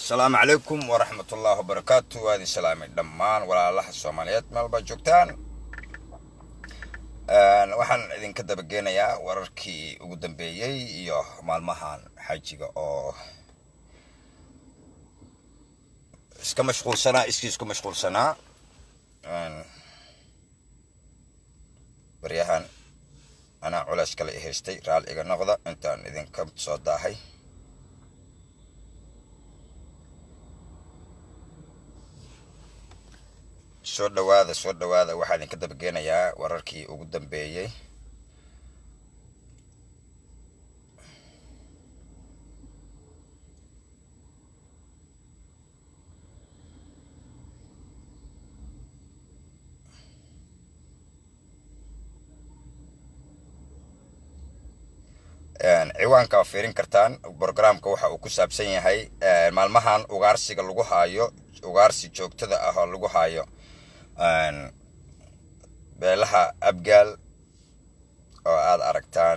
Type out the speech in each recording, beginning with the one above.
asalaamu calaykum waraxmatullaahi wabarakaatu waa idin salaamay dhammaan walaalaha soomaaliyeed meel baa joogtaan waxaan idinka dabageenayaa wararkii ugu dambeeyey iyo maalmahan xajiga oo iska mashquulsanaa iskii isku mashquulsanaa baryahan anaa culays kale i haystay raal iga noqda intaan idinka soo daahay soo dhawaada soo dhawaada waxaa idinka dabageenayaa wararkii ugu dambeeyey ciwaanka waa fiirin kartaan brogramka waxa uu ku saabsan yahay maalmahan ugaarsiga lagu haayo ugaarsi joogtada ah oo lagu haayo beelaha abgaal oo aada aragtaan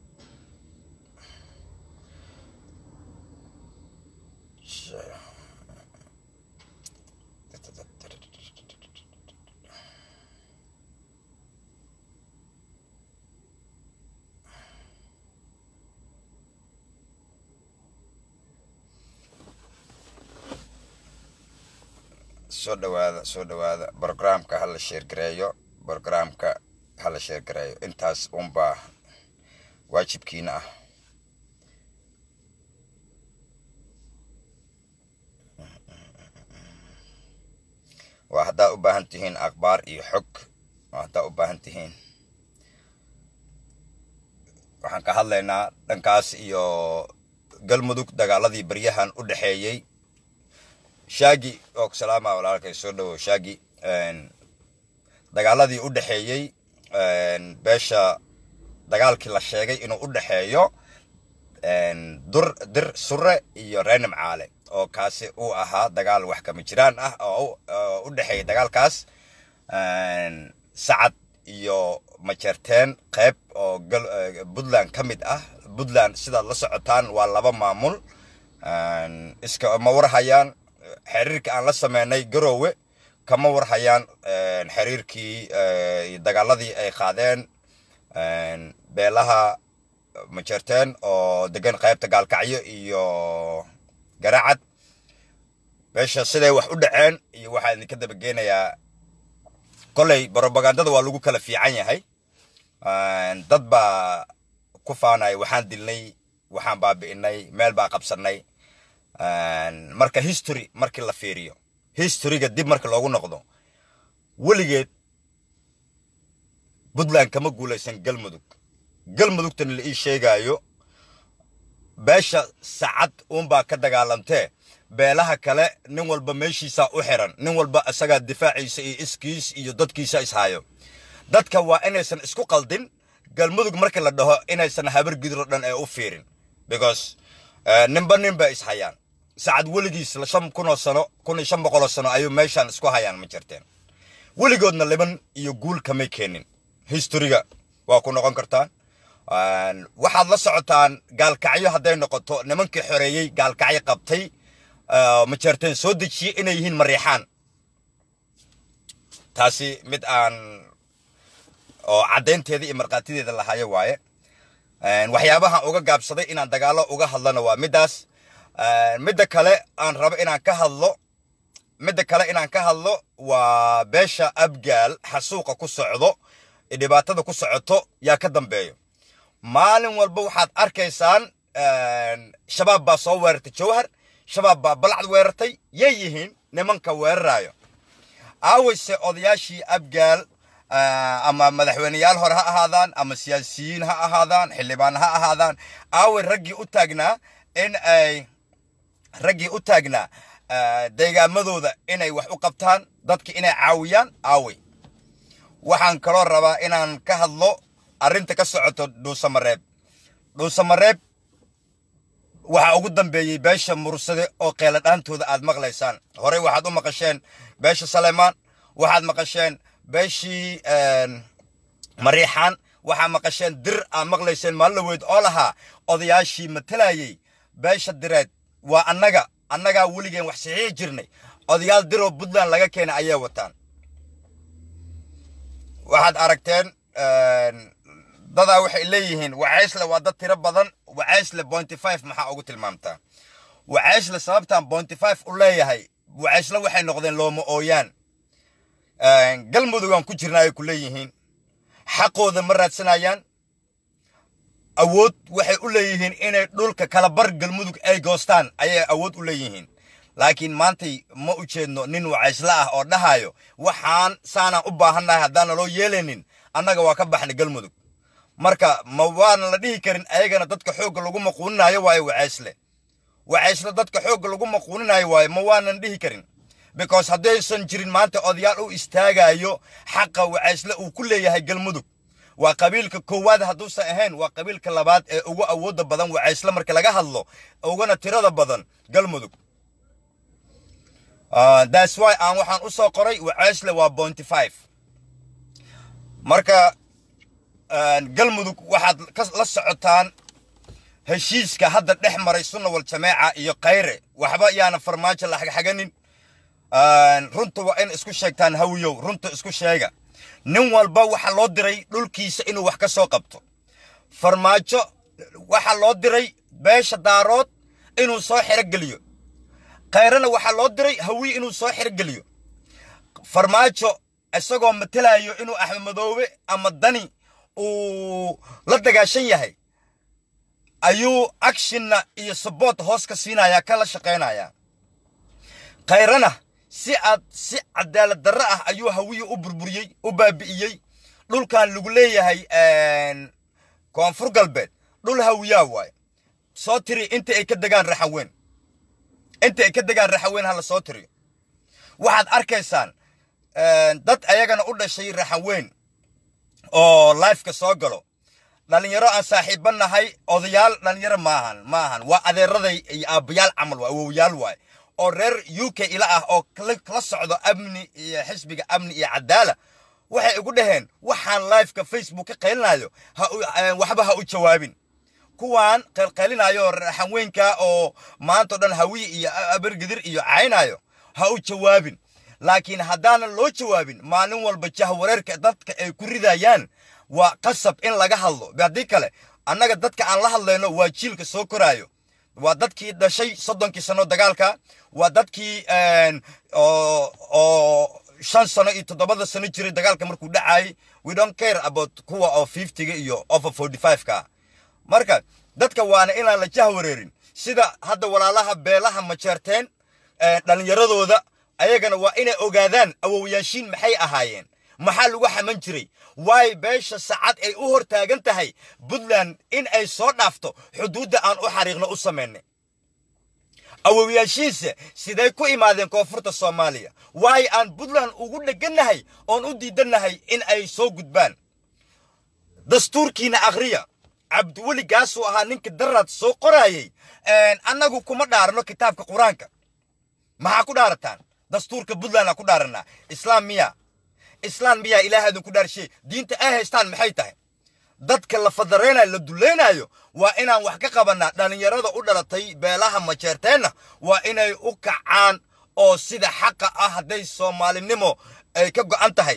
soo dhawaada soo dhawaada brogramka hala sheergareeyo brogramka hala sheergareeyo intaas unbaa waajibkiina ah waa haddaa u baahan tihiin akhbaar iyo xog waa haddaa u baahan tihiin waxaan ka hadlaynaa dhankaas iyo galmudug dagaaladii baryahan u dhexeeyey shaagi oo salaama walaalkay soo dhawow shaagi dagaaladii u dhexeeyey beesha dagaalkii la sheegay inuu u dhexeeyo dur dir sure iyo reenim caale oo kaasi uu ahaa dagaal wax kama jiraan ah oo u dhexeeya dagaalkaas sacad iyo majeerteen qayb oo puntland ka mid ah puntland sidaad la socotaan waa laba maamul iska ma warhayaan xiriirka aan la sameynay garoowe kama warhayaan xiriirkii dagaaladii ay qaadeen beelaha majeerteen oo degan qaybta gaalkacyo iyo garacad meesha siday wax u dhaceen iyo waxaa idinka dabageenayaa koley brobagandada waa lagu kala fiican yahay dad baa ku faanaya waxaan dilnay waxaan baabi'inay meel baa qabsanay marka history markii la fiiriyo historyga dib marka loogu noqdo weligeed puntland kama guulaysan galmudug galmudugtana la ii sheegaayo beesha sacad uunbaa ka dagaalamtee beelaha kale nin walba meeshiisaa u xiran nin walba isagaa difaaciisa iyo iskiis iyo dadkiisa ishaayo dadka waa inaysan isku qaldin galmudug markii la dhaho inaysan habar gidro dhan ee u fiirin because ninba nin ba ishayaan sacad weligiis shan kunoo sano kun iyo shan boqoloo sano ayuu meeshaan isku hayaan ma jirteen weligoodna liban iyo guul kamay keenin historyga waa ku noqon kartaan waxaad la socotaan gaalkacyo hadday noqoto nimankii xoreeyey gaalkacyo qabtay ma jirteen soo dejiyey inay yihiin mariixaan taasi mid aan oo caddaynteeda iyo markhaatideeda lahayo waaye waxyaabahan uga gaabsaday inaan dagaalo uga hadlana waa middaas midda kale aan rabo inaan ka hadlo midda kale inaan ka hadlo waa beesha abgaal xasuuqa ku socdo dhibaatada ku socoto yaa ka dambeeyo maalin walba waxaad arkaysaan shabaab baa soo weerartay jawhar shabaab baa balacd weerartay yay yihiin nimanka weerarayo aawayse odayaashii abgaal ama madaxweyneyaal hore ha ahaadaan ama siyaasiyiin ha ahaadaan xildhibaan ha ahaadaan aaway raggii u taagnaa in ay raggii u taagnaa deegaamadooda inay wax u qabtaan dadka inay caawiyaan aaway waxaan kaloo rabaa inaan ka hadlo arrinta ka socoto dhuusamareeb dhuusamareeb waxaa ugu dambeeyey beesha mursade oo qeeladhaantooda aad maqlaysaan horey waxaad u maqasheen beesha saleymaan waxaad maqasheen beeshii mariixaan waxaa maqasheen dir aad maqlayseen maalin laweyd oo lahaa odayaashii matalayey beesha direed waa annaga annagaa weligeen wax saxiixi jirnay odayaal diroo puntland laga keenay ayay wataan waxaad aragteen dadaa waxay leeyihiin wacaysle waa dad tiro badan wacaysle pointy five maxaa ugu tilmaamtaa wacaysle sababtaan pointy five u leeyahay wacaysle waxay noqdeen looma ooyaan galmudugaan ku jirna ay ku leeyihiin xaqooda ma raadsanayaan awood waxay u leeyihiin inay dhulka kala bar galmudug ay goostaan ayay awood u leeyihiin laakiin maantay ma u jeedno nin wacaysle ah oo dhahayo waxaan saanaan u baahannahay haddaana loo yeelaynin annaga waa ka baxnay galmudug marka ma waana la dhihi karin ayagana dadka xoogga lagu maquuninayo waayo wacaysle wacaysle dadka xoogga lagu maquuninayo waayo ma waanan dhihi karin because haddaysan jirin maanta odayaal u istaagayo xaqa wacaysle uu ku leeyahay galmudug waa qabiilka koowaad hadduusan ahayn waa qabiilka labaad ee ugu awoodda badan wacaysle marka laga hadlo ugana tirada badan galmudug that's why aan waxaan u soo qoray wacaysle waa pointy five marka galmudug waxaad la socotaan heshiiska hadda dhex maray sunna wal jameeca iyo kayre waxba yaana farmaajo la xagxaganin runta waa in isku sheegtaan hawiyow runta isku sheega nin walba waxaa loo diray dhulkiisa inuu wax ka soo qabto farmaajo waxaa loo diray beesha daarood inuu soo xerogeliyo kayrena waxaa loo diray hawiye inuu soo xerogeliyo farmaajo isagoo matelayo inuu axmed madoobe ama dani uu la dagaashan yahay ayuu actionna iyo saboot hoos ka siinaya kala shaqaynaya kayrana si aad si cadaalad darro ah ayuu hawiye u burburiyey u baabi'iyey dhulkan lagu leeyahay koonfur galbeed dhul hawiyaa waaye soo tiri inta ay ka degaan raxaweyn inta ay ka degaan raxaweyn hala soo tiriyo waxaad arkaysaan dad ayagana u dhashay raxaweyn oo lifeka soo galo dhalinyaro aan saaxiiba nahay odayaal dhalinyaro maahan maahan waa adeeraday iyo aabbayaal camal waa awowyaal waaye oo reer u k ila ah oo kala socdo amni iyo xisbiga amni iyo cadaala waxay igu dhaheen waxaan liveka facebook ka qaylinayo waxba ha u jawaabin kuwaan qaylqaylinayo raxanweynka oo maantao dhan hawiye iyo abargidir iyo caynayo ha u jawaabin laakiin haddaanan loo jawaabin maalin walba jahwareerka dadka ay ku ridayaan waa qasab in laga hadlo haddii kale annaga dadka aan la hadlayno waa jiilka soo koraayo waa dadkii dhashay soddonkii sano dagaalka waa dadkii oo shan sano iyo toddobada sano jiray dagaalka markuu dhacayay we don't care about kuwa oo fiftyga iyo over forty five-ka marka dadka waana inaan la jahwareerin sida hadda walaalaha beelaha majeerteen dhallinyaradooda ayagana waa inay ogaadaan awowyaashiin maxay ahaayeen maxaa lagu xaman jiray waay beesha sacad ay u hor taagan tahay puntland in ay soo dhaafto xuduudda aan u xariiqno u samaynay awowyaashiinse siday ku imaadeen koonfurta soomaaliya waay aan puntland ugu dhegannahay oon u diidannahay in ay soo gudbaan dastuurkiina akhriya cabdiweli gaasuu ahaa ninka daraad soo qoraayey annagu kuma dhaarno kitaabka qur-aanka maxaa ku dhaarataan dastuurka puntland ku dhaaranaa islaam miya islaam miyaa ilaah idinku dhaarshe diinta ay haystaan maxay tahay dadka la fadaraynayo la dulaynayo waa inaan wax ka qabanaa dhallinyarada u dhalatay beelaha majeerteenna waa inay u kacaan oo sida xaqa ah hadday soomaalinimo ay ka go'an tahay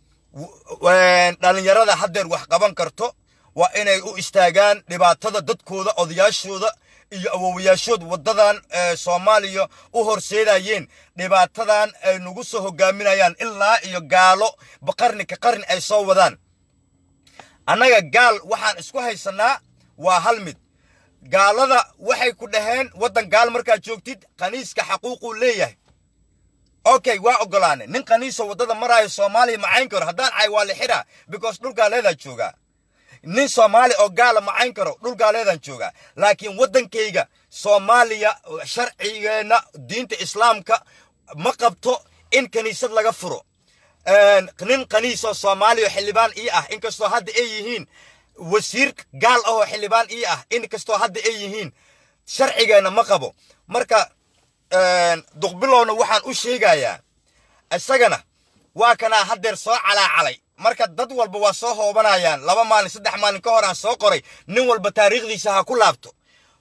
dhallinyarada haddeer wax qaban karto waa inay u istaagaan dhibaatada dadkooda odayaashooda iyo awowayaashood waddadan soomaaliya u horseedayeen dhibaatadan ay nagu soo hogaaminayaan ilaa iyo gaalo qarni ka qarni ay soo wadaan annaga gaal waxaan isku haysanaa waa hal mid gaalada waxay ku dhaheen waddan gaal markaad joogtid kaniiska xaquuquu leeyahay okay waa ogolaane nin kaniisa waddada maraayo soomaaliya macayn karo haddaan cay waa la xidhaa because dhul gaaleedaa joogaa nin soomaali oo gaala macayn karo dhul gaaleedaan joogaa laakiin waddankayga soomaaliya sharcigeenna diinta islaamka ma qabto in kaniisad laga furo nin kaniisoo soomaaliya xildhibaan ii ah inkastoo hadda ay yihiin wasiir gaal ahoo xildhibaan ii ah inkastoo hadda ay yihiin sharcigeenna ma qabo marka duqbilowna waxaan u sheegayaa isagana waa kanaa haddeer soo calaacalay marka dad walba waa soo hoobanayaan laba maalin saddex maalin ka hor aan soo qoray nin walba taariikhdiisa ha ku laabto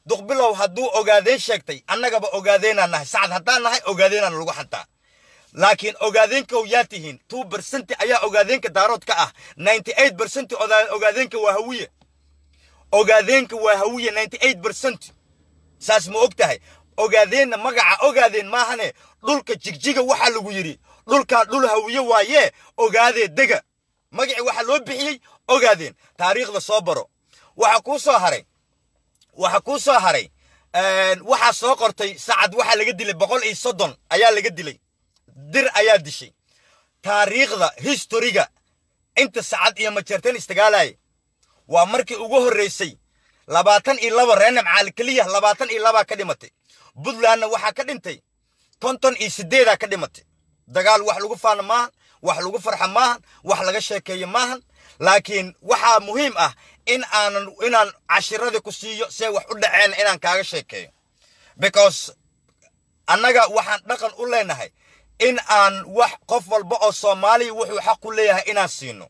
duqbilow hadduu ogaadeen sheegtay annagaba ogaadeenaan nahay sacad haddaan nahay ogaadeenaan lagu xantaa laakiin ogaadeenkow yaa tihiin two bercenti ayaa ogaadeenka daarood ka ah ninety eight bercenti ogaadeenka waa hawiye ogaadeenka waa hawiye ninety eight bercent saas ma og tahay ogaadeenna magaca ogaadeen maahane dhulka jigjiga waxaa lagu yidhi dhulkaa dhul hawiye waayee ogaadee dega magacii waxaa loo bixiyey ogaadeen taariikhda soo baro waxa kuu soo haray waxa kuu soo haray waxaa soo qortay sacad waxaa laga dilay boqol iyo soddon ayaa laga dilay dir ayaa dishay taariikhda historiga inta sacad iyo majeerteen istagaalaya waa markii ugu horreysay labaatan iyo laba reenam caali keliya labaatan iyo labaa ka dhimatay puntlandna waxaa ka dhintay konton iyo sideedaa ka dhimatay dagaal wax lagu faano maahan wax lagu farxa maahan wax laga sheekeeyo maahan laakiin waxaa muhiim ah in aanan inaan cashiradii ku siiyo see wax u dhaceen inaan kaaga sheekeeyo because annaga waxaan dhaqan u leenahay in aan wax qof walba oo soomaaliya wuxuu xaq u leeyahay inaan siino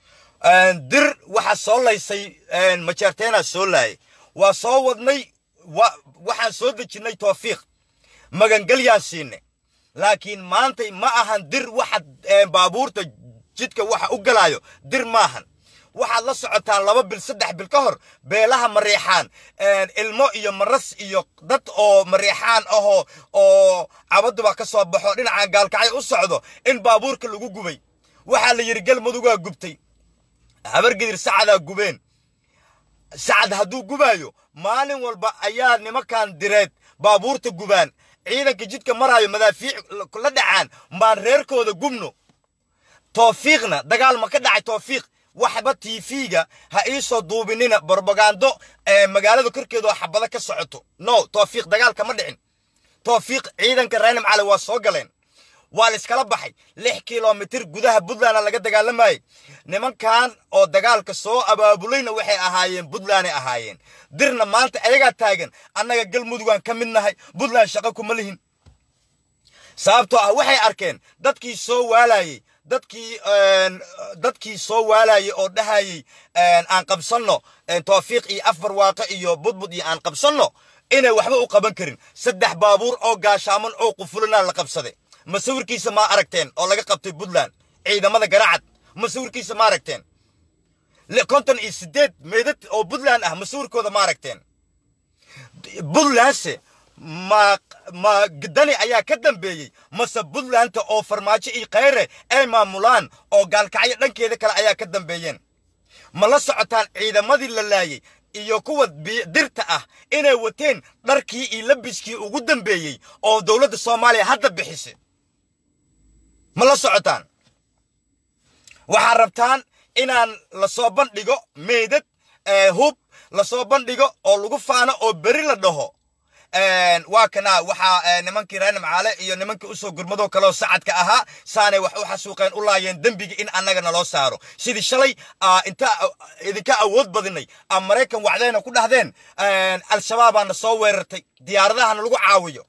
dir waxaa soo laysay majeerteenaa soo laayay waa soo wadnay waxaan soo dejinnay toofiiq magangalyaan siinay laakiin maantay ma ahan dir waxa baabuurta jidka waxa u galaayo dir maahan waxaad la socotaan laba bil saddex bil ka hor beelaha mareexaan ilmo iyo maras iyo dad oo mareexaan ahoo oo cabaduba ka soo baxo dhinacan gaalkacyo u socdo in baabuurka lagu gubay waxaa la yidhi galmudugaa gubtay habargidir sacadaa gubeen sacad hadduu gubaayo maalin walba ayaa nimankan direed baabuurta gubaan ciidanka jidka maraayo madaafiic la dhacaan maan reerkooda gubno toofiiqna dagaal ma ka dhacay toofiiq waxba tv-ga ha iisoo duubinina brobagando magaalada korkeeda oo xabado ka socoto no toofiiq dagaal kama dhicin toofiiq ciidanka reenam cali waa soo galeen waa la iskala baxay lix kilomitir gudaha puntlandna laga dagaalamayay nimankan oo dagaalka soo abaabulayna waxay ahaayeen puntlanday ahaayeen dirna maanta ayagaa taagan annaga galmudugaan ka mid nahay puntland shaqo kuma lihin sababtoo ah waxay arkeen dadkii soo waalayey dadkii dadkii soo waalayey oo dhahayey aan qabsanno toofiiq iyo afar waaqo iyo budbud iyo aan qabsanno inay waxba u qaban karin saddex baabuur oo gaashaaman oo qufulana la qabsaday masawirkiisa ma aragteen oo laga qabtay puntland ciidamada garacad masawirkiisa ma aragteen konton iyo sideed meedad oo puntland ah masawirkooda ma aragteen puntlandse ma ma dani ayaa ka dambeeyey mase puntlandta oo farmaajo iyo khayre ay maamulaan oo gaalkacyo dhankeeda kale ayaa ka dambeeyeen ma la socotaan ciidamadii la laayey iyo kuwa dirta ah inay wateen dharkii iyo labiskii ugu dambeeyey oo dowladda soomaaliya hadda bixisay ma la socotaan waxaad rabtaan inaan lasoo bandhigo meydad hub lasoo bandhigo oo lagu faano oo beri la dhaho waa kana waxaa nimankii reer nimcaale iyo nimankii usoo gurmadoo kaleoo sacadka ahaa saanay wax u xasuuqeen u laayeen dembiga in annaga naloo saaro sidii shalay inta idinka awood badinay a maraykan wacdayna ku dhahdeen al-shabaabaana soo weerartay diyaaradahana lagu caawiyo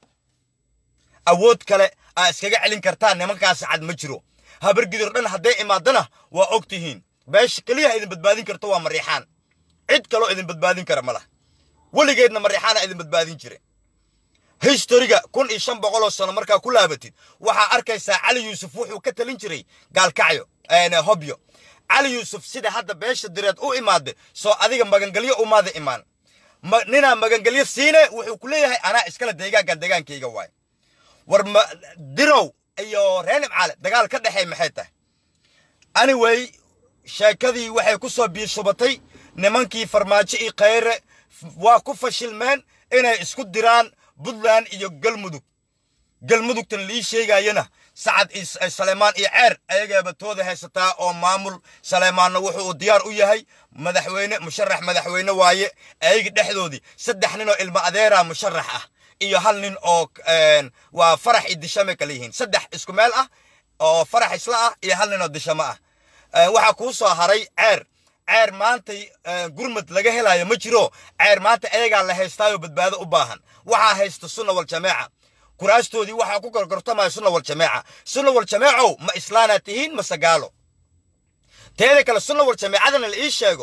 awood kale aa iskaga celin kartaan nimankaa sacad ma jiro habargidir dhan hadday imaadana waa og tihiin beesha keliyaha idin badbaadin karto waa mariixaan cid kaloo idin badbaadin kara ma lah weligeedna mariixaana idin badbaadin jire historiga kun iyo shan boqoloo sano markaa ku laabatid waxaa arkaysaa cali yuusuf wuxuu ka talin jiray gaalkacyo hobyo cali yuusuf sida hadda beesha direed u imaade soo adiga magangelyo umaada imaan ninaa magangelyo siine wuxuu ku leeyahay anaa iskale deegaankan deegaankayga waay war dirow iyo reer nimcaale dagaal ka dhexey maxay tahay anyway sheekadii waxay ku soo biishubatay nimankii farmaajo iyo khayre waa ku fashilmeen inay isku diraan puntland iyo galmudug galmudugtan lii sheegayana sacad saleymaan iyo ceer ayagaaba tooda haysataa oo maamul saleymaanna wuxuu diyaar u yahay madaxweyne musharax madaxweyne waaye ayaga dhexdoodii saddex nin oo ilmo adeera musharax ah iyo hal nin oo waa farax iyo dishame kala yihiin saddex isku meel ah oo farax isla ah iyo hal nin oo dishamo ah waxaa kuu soo haray ceer ceer maantay gurmad laga helayo ma jiro ceer maanta ayagaa la haystaayoo badbaado u baahan waxaa haysta sunna wal jameeca kuraastoodii waxaa ku gorgortamaya sunna wal jameeca sunna wal jameecow ma islaanaad tihiin mase gaalo teeda kale sunna wal jameecadana la ii sheego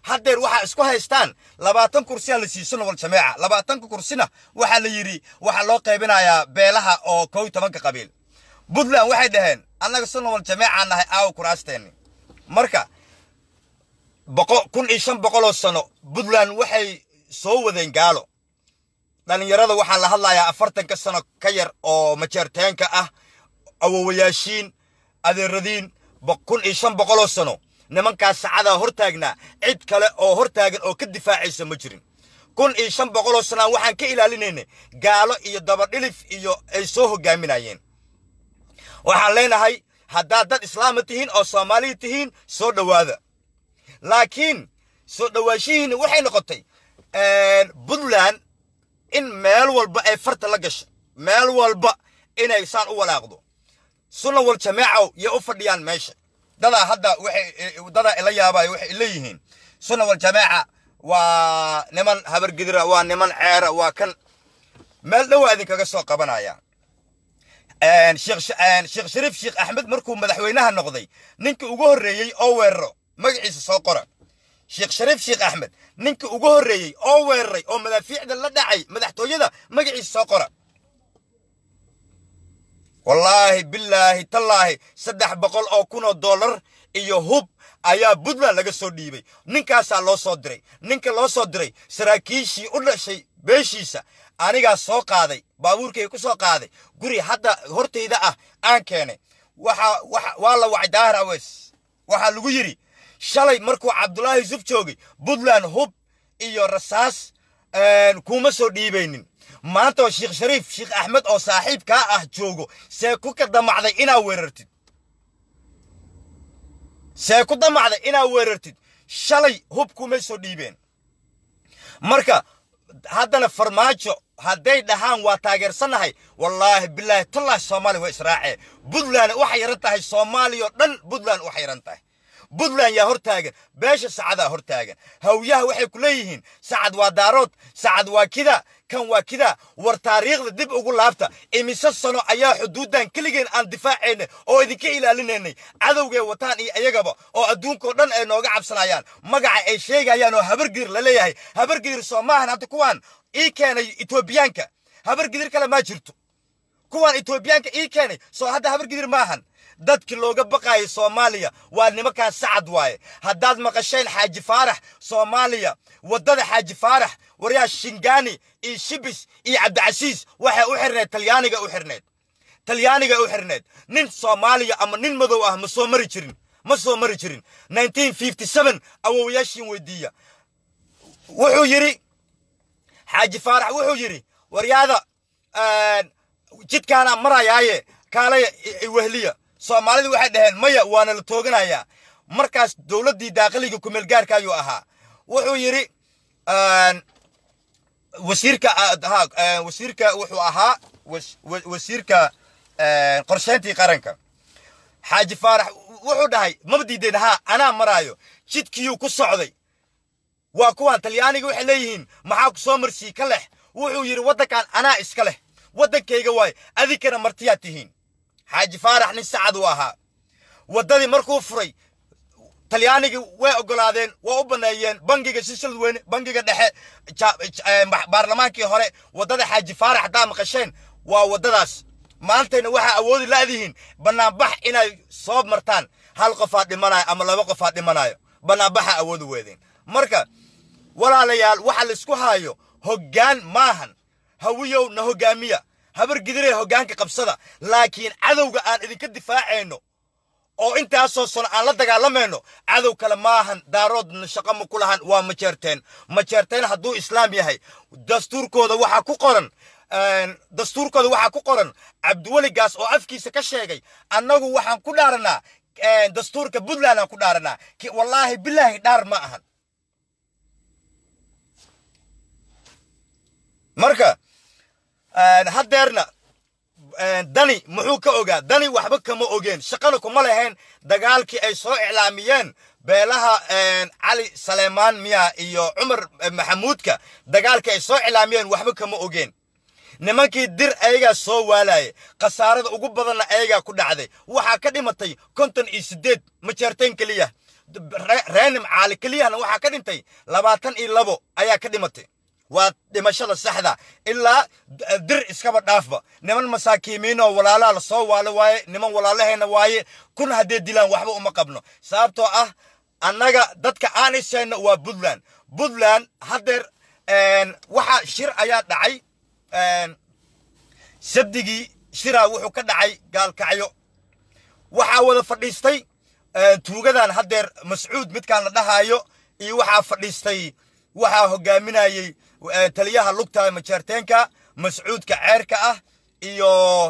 haddeer waxaa isku haystaan labaatan kursiyaa la siiso nobol jameeca labaatanka kursina waxaa la yidhi waxaa loo qaybinayaa beelaha oo kow iyo tobanka qabiil puntland waxay dhaheen annaga si nobol jameecaan nahay aawa kuraasteeni marka boqo kun iyo shan boqoloo sano puntland waxay soo wadeen gaalo dhallinyarada waxaa la hadlayaa afartanka sano ka yar oo majeerteenka ah awowayaashiin adeeradiin kun iyo shan boqoloo sano nimankaas sacadaa hortaagnaa cid kale oo hortaagan oo ka difaacaysa ma jirin kun iyo shan boqoloo sanaan waxaan ka ilaalinaynay gaalo iyo dabadhilif iyo ay soo hogaaminayeen waxaan leenahay haddaad dad islaama tihiin oo soomaaliya tihiin soo dhowaada laakiin soo dhowaanshihiina waxay noqotay puntland in meel walba ay farta la gasho meel walba inay saan u walaaqdo sunna wal jamaacow yay u fadhiyaan meesha dadaa hadda waxay dadaa ila yaabaayo waxay leeyihiin sunna wal jamaaca waa niman habargidira waa niman ceera waa kan meel dhowaa idinkaga soo qabanaya sheekh shariif sheekh axmed markuu madaxweynaha noqday ninkii ugu horreeyey oo weeraro magaciisa soo qora sheekh shariif sheekh axmed ninkii ugu horreeyey oo weeraray oo madaafiicda la dhacay madaxtooyada magaciisa soo qora wallaahi bilaahi tallaahi saddex boqol oo kun oo dollar iyo hub ayaa puntland laga soo dhiibay ninkaasaa loo soo diray ninka loo soo diray saraakiishii u dhashay beeshiisa anigaa soo qaaday baabuurkay ku soo qaaday guri hadda hortayda ah aan keenay waxa waa la wacay daahir aweys waxaa lagu yidhi shalay markuu cabdulaahi yusuf joogay puntland hub iyo rasaas kuma soo dhiibaynin maanta oo sheekh shariif sheekh axmed oo saaxiibkaa ah joogo see ku ka damacday inaa weerartid see ku damacday inaa weerartid shalay hub kumay soo dhiibeen marka haddana farmaajo hadday dhahaan waa taageersannahay wallaahi bilaahi tallaahi soomaaliya waa israacee puntland waxay yaran tahay soomaaliya oo dhan puntland waxay yaran tahay puntland yaa hor taagan beesha sacadaa hor taagan hawyaha waxay ku leeyihiin sacad waa daarood sacad waa kida kan waa kida war taariikhda dib ugu laabta imise sano ayaa xuduuddan keligeen aan difaacaynay oo idinka ilaalinaynay cadowgay wataan iyo iyagaba oo adduunkao dhan ay nooga cabsanayaan magaca ay sheegayaan oo habargidir la leeyahay habargidir soo maahan hadda kuwaan ii keenay etoobiyaanka habargidir kale maa jirto kuwaan etoobiyaanka ii keenay soo hadda habargidir maahan dadkii looga baqaayay soomaaliya waa nimankan sacad waaye haddaad maqasheen xaaji faarax soomaaliya waddada xaaji faarax waryaa shingaani iyo shibis iyo cabdicasiis waxay u xirneed talyaaniga u xirneed talyaaniga u xirneed nin soomaaliya ama nin madow ah ma soo mari jirin ma soo mari jirin awowayaashiin weydiiya wuxuu yidhi xaaji faarax wuxuu yidhi waryaada jidkaanaa marayaaye kaalaya wehliya soomaalidu waxay dhaheen maya waana la tooganayaa markaas dowladdii daaqiliga kumeelgaarka ayuu ahaa wuxuu yidhi wasiirka wasiirka wuxuu ahaa wasiirka qorsheyntii qaranka xaaji faarax wuxuu dhahay maba diideen haa anaa maraayo jidkiyuu ku socday waa kuwaan talyaaniga waxay leeyihiin maxaa ku soo marsii ka leh wuxuu yidhi waddankan anaa iska leh waddankayga waaye adinkana martiyaad tihiin xaaji faarax nin sacad uu ahaa waddadii markuu furay talyaanigii way oggolaadeen waa u banneeyeen bangiga silsilad weyne bangiga dhexe baarlamaankii hore waddada xaaji faarax haddaa maqasheen waa waddadaas maantayna waxaa awoodi la'dihiin bannaanbax inay soo martaan hal qofaa dhimanayo ama laba qofaa dhimanayo bannaanbaxa awoodi weedeen marka walaalayaal waxa laisku haayo hoggaan maahan hawiyow na hoggaamiya habar gidiree hoggaanka qabsada laakiin cadowga aan idinka difaacayno oo intaasoo sano aan la dagaalamayno cadow kale maahan daaroodna shaqo ma ku lahan waa majeerteen majeerteen hadduu islaam yahay dastuurkooda waxaa ku qoran dastuurkooda waxaa ku qoran cabdiweligaas oo afkiisa ka sheegay annagu waxaan ku dhaaranaa dastuurka puntland aan ku dhaaranaa wallaahi bilaahi dhaar ma ahan marka haddeerna dani muxuu ka ogaa dani waxba kama ogeen shaqana kuma lahayn dagaalkii ay soo iclaamiyeen beelaha cali saleymaan miya iyo cumar maxamuudka dagaalkii ay soo iclaamiyeen waxba kama ogeen nimankii dir ayagaa soo waalaye khasaarada ugu badanna ayagaa ku dhacday waxaa ka dhimatay konton iyo siddeed majeerteen keliya reenim caali keliyahana waxaa ka dhintay labaatan iyo labo ayaa ka dhimatay waa dhimashada saxda ilaa dir iskaba dhaafba niman masaakiimiinoo walaalaha la soo waalo waaye niman walaalahayna waaye kun haddee dilaan waxba uma qabno sababtoo ah annaga dadka aan ishayno waa puntland puntland haddeer waxa shir ayaa dhacay sabdigii shiraa wuxuu ka dhacay gaalkacyo waxaa wada fadhiistay tuugadan haddeer mascuud midkaan la dhahaayo iyo waxaa fadhiistay waxaa hogaaminayey taliyaha lugta majeerteenka mascuudka ceerka ah iyo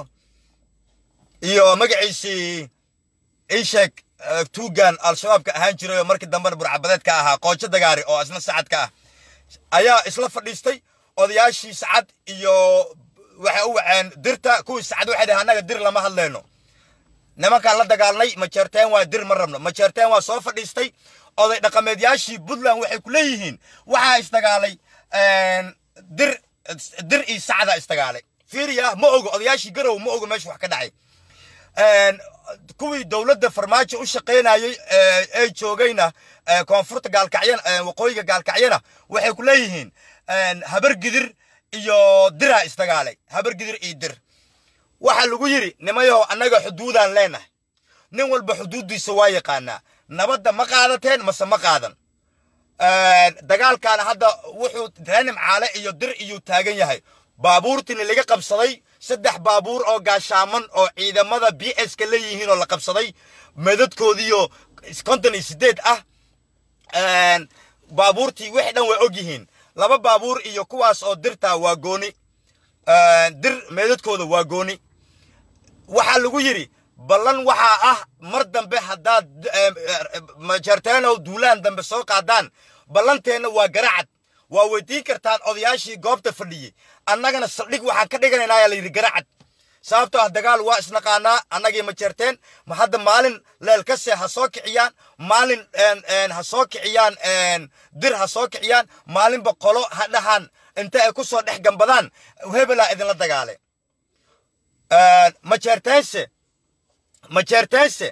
iyo magaciisii iisheeg tuugan al-shabaabka ahaan jiray oo markii dambena burcabadeedka ahaa qoojo dagaari oo isna sacadka ah ayaa isla fadhiistay odayaashii sacad iyo waxay u waceen dirta kuwii sacad waxay dhahay annaga dir lama hadleyno nimankaan la dagaalnay majeerteen waa dir ma rabno majeerteen waa soo fadhiistay oday dhaqameedyaashii puntland waxay ku leeyihiin waxaa isdagaalay dir dir iyo sacda isdagaalay fiiriya ma ogo odayaashii garow ma ogo meesha wax ka dhacay kuwii dowladda farmaajo u shaqaynayey ee joogayna koonfurta gaalkacyana waqooyiga gaalkacyana waxay ku leeyihiin habar gidir iyo diraa isdagaalay habar gidir iyo dir waxaa lagu yidhi nimayahow annaga xuduudaan leenahay nin walba xuduuddiisa waa yaqaanaa nabadda ma qaadateen mase ma qaadan dagaalkaana hadda wuxuu reenim caale iyo dir iyuu taagan yahay baabuurtiina laga qabsaday saddex baabuur oo gaashaaman oo ciidamada b s ka leeyihiin oo la qabsaday madadkoodiiyo konton iyo sideed ah baabuurtii wixii dhan way og yihiin laba baabuur iyo kuwaas oo dirtaa waa gooni dir meedadkooda waa gooni waxaa lagu yidhi ballan waxaa ah mar dambe haddaad majeerteenow duulaan dambe soo qaadaan ballanteenna waa garacad waa weydiin kartaan odayaashii goobta fadhiyey annagana saldhig waxaan ka dhiganaynaa ayaa layidhi garacad sababtoo ah dagaal waa isnaqaanaa annagii majeerteen ma hadda maalin leelkase ha soo kiciyaan maalin ha soo kiciyaan dir ha soo kiciyaan maalinba qolo ha dhahaan inta ay ku soo dhex gambadaan hebelaa idinla dagaale majeerteense majeerteense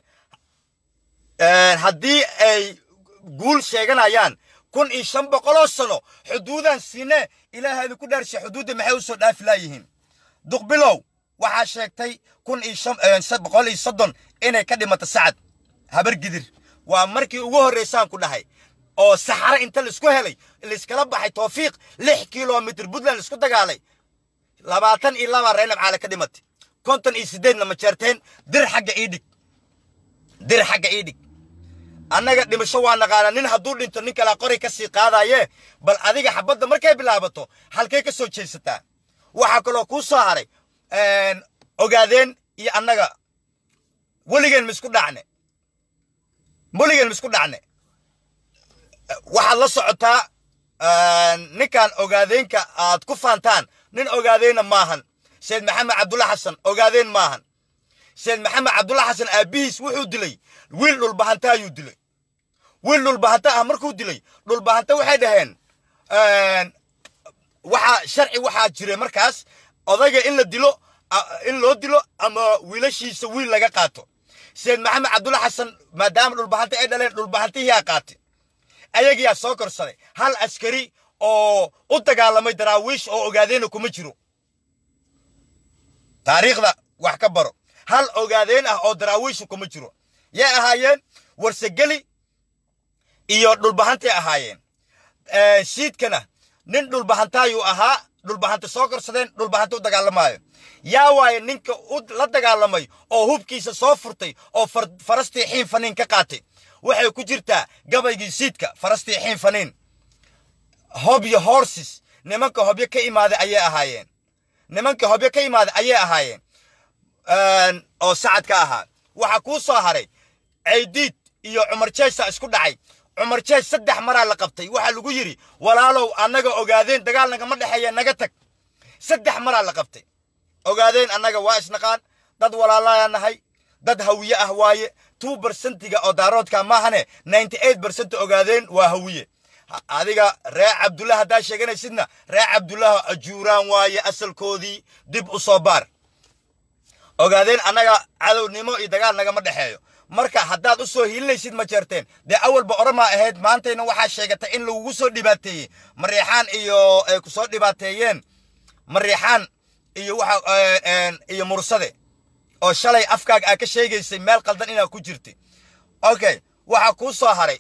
haddii ay guul sheeganayaan kun iyo shan boqoloo sano xuduudaan siine ilaaha idinku dhaarshe xuduudda maxay u soo dhaafi laayihiin duqbilow waxaa sheegtay kun iyo shan boqol iyo soddon inay ka dhimato sacad habar gidir waa markii ugu horraysaan ku dhahay oo saxare inta laisku helay laiskala baxay toofiiq lix kilomitr puntland isku dagaalay labaatan iyo laba reynab caale ka dhimatay konton iyo sideedna majeerteen dir xagga ii dhig dir xagga ii dhig annaga dhimasho waa naqaanaa nin hadduu dhinto nin kalaa qori ka sii qaadaye bal adiga xabadda markay bilaabato halkay ka soo jeesataa waxaa kaloo kuu soo haray ogaadeen iyo annaga weligeen misku dhacne weligeen misku dhacne waxaad la socotaa ninkan ogaadeenka aad ku faantaan nin ogaadeenna maahan seyd maxamed cabdulla xasan ogaadeen maahan seyd maxamed cabdulla xasan aabbihiis wuxuu dilay wiil dhulbahanta ayuu dilay wiil dhulbahanta ah markuu dilay dhulbahanta waxay dhaheen waxaa sharci waxaa jiray markaas odayga in la dilo in loo dilo ama wiilashiisa wiil laga qaato seyd maxamed cabdulla xasan maadaama dhulbahanta ay dhaleen dhulbahantihiyaa qaatay ayagiyaa soo korsaday hal askari oo u dagaalamay daraawiish oo ogaadeenna kuma jiro taariikhda wax ka baro hal ogaadeen ah oo daraawiisha kuma jiro yay ahaayeen warsegeli iyo dhulbahantay ahaayeen siidkana nin dhulbahantaayuu ahaa dhulbahanta soo korsadeen dhulbahanta u dagaalamaayo yaa waaye ninka la dagaalamay oo hubkiisa soo furtay oo farastii xiin faniin ka qaatay waxay ku jirtaa gabaygii siidka farastii xiin faniin hobyo horses nimanka hobyo ka imaaday ayay ahaayeen nimanka hobyo ka imaaday ayay ahaayeen oo sacad ka ahaa waxaa kuu soo haray caydiid iyo cumar jeesa isku dhacay cumar jees saddex maraa la qabtay waxaa lagu yidhi walaalow annaga ogaadeen dagaal nagama dhexeeya naga tag saddex maraa la qabtay ogaadeen annaga waa isnaqaan dad walaalaya nahay dad hawiye ah waaye two bersentiga oo daaroodka maahane ninety eight bersent ogaadeen waa hawiye adiga ree cabdullah haddaa sheeganaysidna ree cabdullah ajuuraan waaye asalkoodii dib u soo baar ogaadeen annaga cadownimo iyo dagaal nagama dhexeeyo marka haddaad u soo hiilinaysid ma jeerteen dee awalba oramaa ahayd maantayna waxaa sheegatay in lagugu soo dhibaateeyey mariixaan iyo ay ku soo dhibaateeyeen mariixaan iyo waxa iyo mursade oo shalay afkaaga aa ka sheegaysay meel qaldan inaad ku jirtay okay waxaa kuu soo haray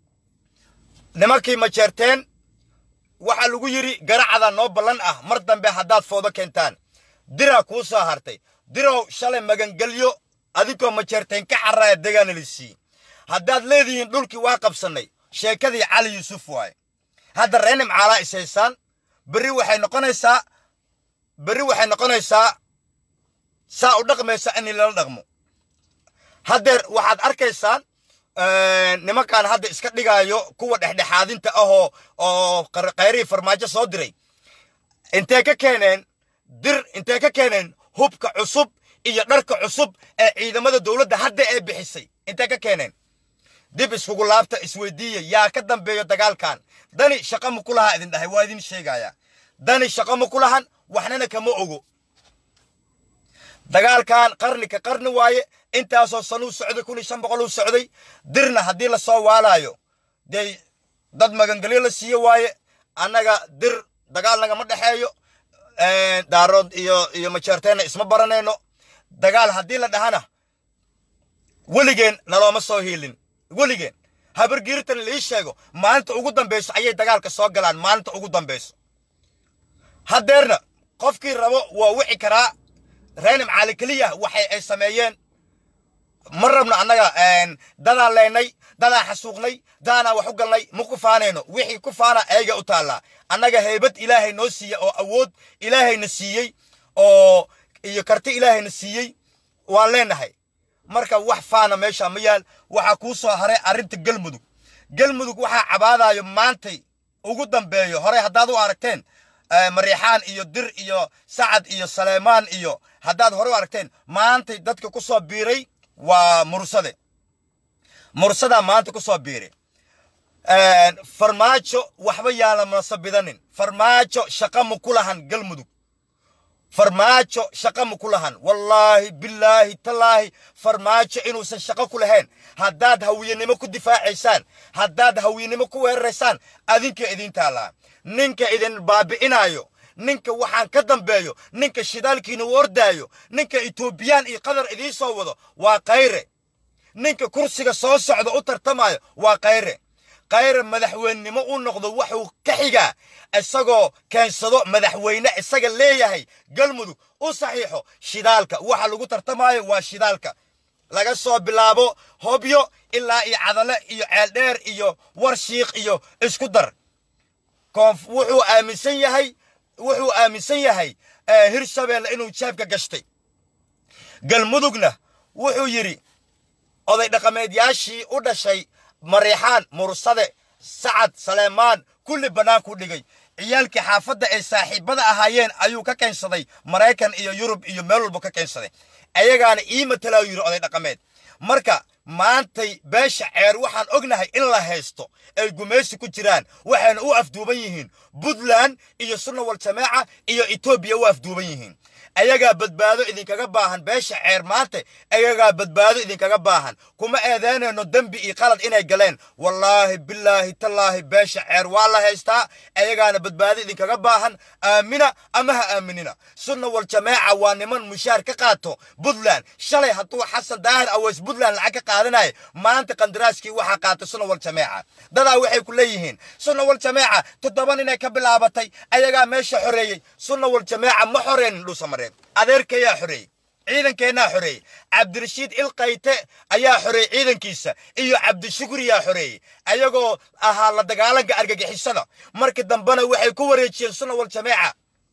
nimankii ma jeerteen waxaa lagu yidhi garacada noo ballan ah mar dambe haddaad foodo keentaan diraa kuu soo hartay dirow shalay magangelyo adinkoo ma jeerteen ka carraya degaana la siiyey haddaad leedihiin dhulkii waa qabsannay sheekadii cali yuusuf waaye hadda reenim caalaa is haysaan berri waxay noqonaysaa berri waxay noqonaysaa saa u dhaqmaysa in lala dhaqmo haddeer waxaad arkaysaan nimankan hadda iska dhigaayo kuwa dhexdhexaadinta ahoo oo kayrihii farmaajo soo diray intee ka keeneen dir intee ka keeneen hubka cusub iyo dharka cusub ee ciidamada dowladda hadda ee bixisay intee ka keeneen dib iskugu laabta isweydiiya yaa ka dambeeyo dagaalkan dani shaqa ma ku lahaa idin dhahay waa idin sheegaya dani shaqa ma ku lahan waxnana kama ogo dagaalkan qarni ka qarni waaye intaasoo sanuu socday kun iyo shan boqol uu socday dirna haddii lasoo waalaayo dee dad magangelyo la siiyo waaye annaga dir dagaal nagama dhexeeyo daarood iyo iyo majeerteenna isma baranayno dagaal haddii la dhahana weligeen nalooma soo hiilin weligeen habargiirtan lii sheego maalinta ugu dambayso ayay dagaalka soo galaan maalinta ugu dambayso haddeerna qofkii rabo waa wici karaa reenim caali keliya waxay ay sameeyeen ma rabno annaga dadaan leynay dadaan xasuuqnay dadaanaan wax u galnay ma ku faanayno wixii ku faana ayaga u taallaa annaga heybad ilaahay noo siiya oo awood ilaahayna siiyey oo iyo karti ilaahayna siiyey waan leenahay marka wax faana meesha ma yaal waxaa kuu soo haray arrinta galmudug galmudug waxaa cabaadayo maantay ugu dambeeyo horey haddaad u aragteen mariixaan iyo dir iyo sacad iyo saleymaan iyo haddaad hore u aragteen maantay dadka ku soo biiray waa mursade mursadaa maanta ku soo biiray farmaajo waxba yaala masabidanin farmaajo shaqa ma ku lahan galmudug farmaajo shaqa ma ku lahan wallaahi bilaahi tallaahi farmaajo inuusan shaqo ku lahayn haddaad hawiyenimo ku difaacaysaan haddaad hawiyenimo ku weeraraysaan adinka idin taallaa ninka idin baabi'inaayo ninka waxaan ka dambeeyo ninka shidaalkiina u ordaayo ninka etoobiyaan iyo qatar idiin soo wado waa kayre ninka kursiga soo socda u tartamayo waa kayre kayre madaxweynenimo u noqdo wuxuu ka xigaa isagoo keensado madaxweyne isaga leeyahay galmudug u saxiixo shidaalka waxa lagu tartamayo waa shidaalka laga soo bilaabo hobyo ilaa iyo cadale iyo ceeldheer iyo warshiikh iyo isku dar wuxuu aaminsan yahay wuxuu aaminsan yahay hirshabeelle inuu jaabka gashtay galmudugna wuxuu yidhi oday dhaqameedyaashii u dhashay mariixaan mursade sacad saleymaan kulli bannaankuu dhigay ciyaalkii xaafadda ay saaxiibbada ahaayeen ayuu ka keensaday maraykan iyo yurub iyo meel walba ka keensaday ayagaana ii matalaa yidhi oday dhaqameed marka maantay beesha ceer waxaan ognahay in la haysto ay gumaysi ku jiraan waxayna u afduuban yihiin puntland iyo sunna wal jamaaca iyo etoobiya u afduuban yihiin ayagaa badbaado idinkaga baahan beesha ceer maanta ayagaa badbaado idinkaga baahan kuma eedeynayno dembi iyo qalad inay galeen wallaahi bilaahi tallaahi beesha ceer waa la haystaa ayagaana badbaado idinkaga baahan aamina ama ha aaminina sunna wal jamaaca waa niman mushaar ka qaato puntland shalay hadduu xasan daahir aweys puntland lacag ka qaadanaya maanta qandaraaskii waxaa qaatay sunna wal jamaaca dadaa waxay ku leeyihiin sunna wal jamaaca toddoba ninay ka bilaabatay ayagaa meesha xoreeyey sunna wal jamaaca ma xoreynin dhuusamareeb adeerkayaa xoreeyey ciidankeenaa xoreeyey cabdirashiid ilkayte ayaa xoreeyey ciidankiisa iyo cabdishukriyaa xoreeyey ayagoo ahaa la dagaalanka argagixisada markii dambena waxay ku wareejiyeen sunna wal jamaaca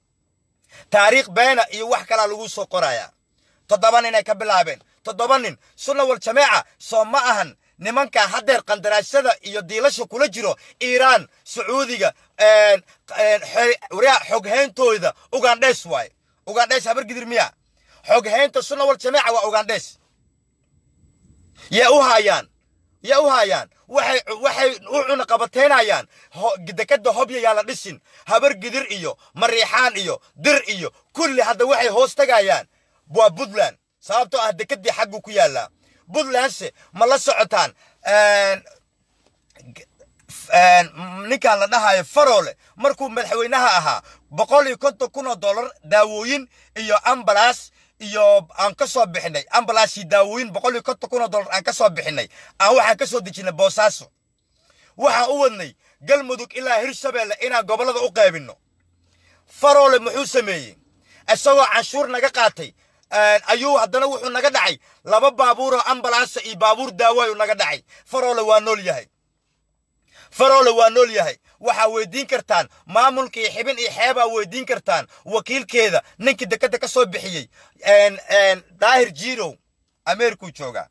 taariikh beena iyo wax kalaa lagu soo qorayaa toddoba nin ay ka bilaabeen toddoba nin sunna wal jamaaca soo ma ahan nimanka haddeer qandaraasyada iyo diilasha kula jiro iiraan sacuudiga xoghayntooda ugandhes waaye ugandhes habargidir miya xoghaynta sunna wal jamaaca waa ugandhes yaa u haayaan yaa u haayaan waxay waxay u cunaqabateynayaan dekada hobya yaa la dhisin habargidir iyo mariixaan iyo dir iyo kulli hadda waxay hoos tagayaan waa puntland sababtoo ah dekadii xaggu ku yaallaa puntlandse ma la socotaan ninkan la dhahayo farole markuu madaxweynaha ahaa boqol iyo konton kun oo dollar daawooyin iyo ambalas iyo aan ka soo bixinay ambalas iyo daawooyin boqol iyo konton kun oo dollar aan ka soo bixinay aan waxaan ka soo dejinay boosaaso waxaan u wadnay galmudug ilaa hirshabeelle inaan gobollada u qaybinno farole muxuu sameeyey isagoo canshuur naga qaatay ayuu haddana wuxuu naga dhacay laba baabuuroo ambalansa iyo baabuur daawaayu naga dhacay farole waa nool yahay farole waa nool yahay waxaa weydiin kartaan maamulka iyo xibin iyo xeebaa weydiin kartaan wakiilkeeda ninkii dekadda ka soo bixiyey daahir jirow ameerikuu joogaa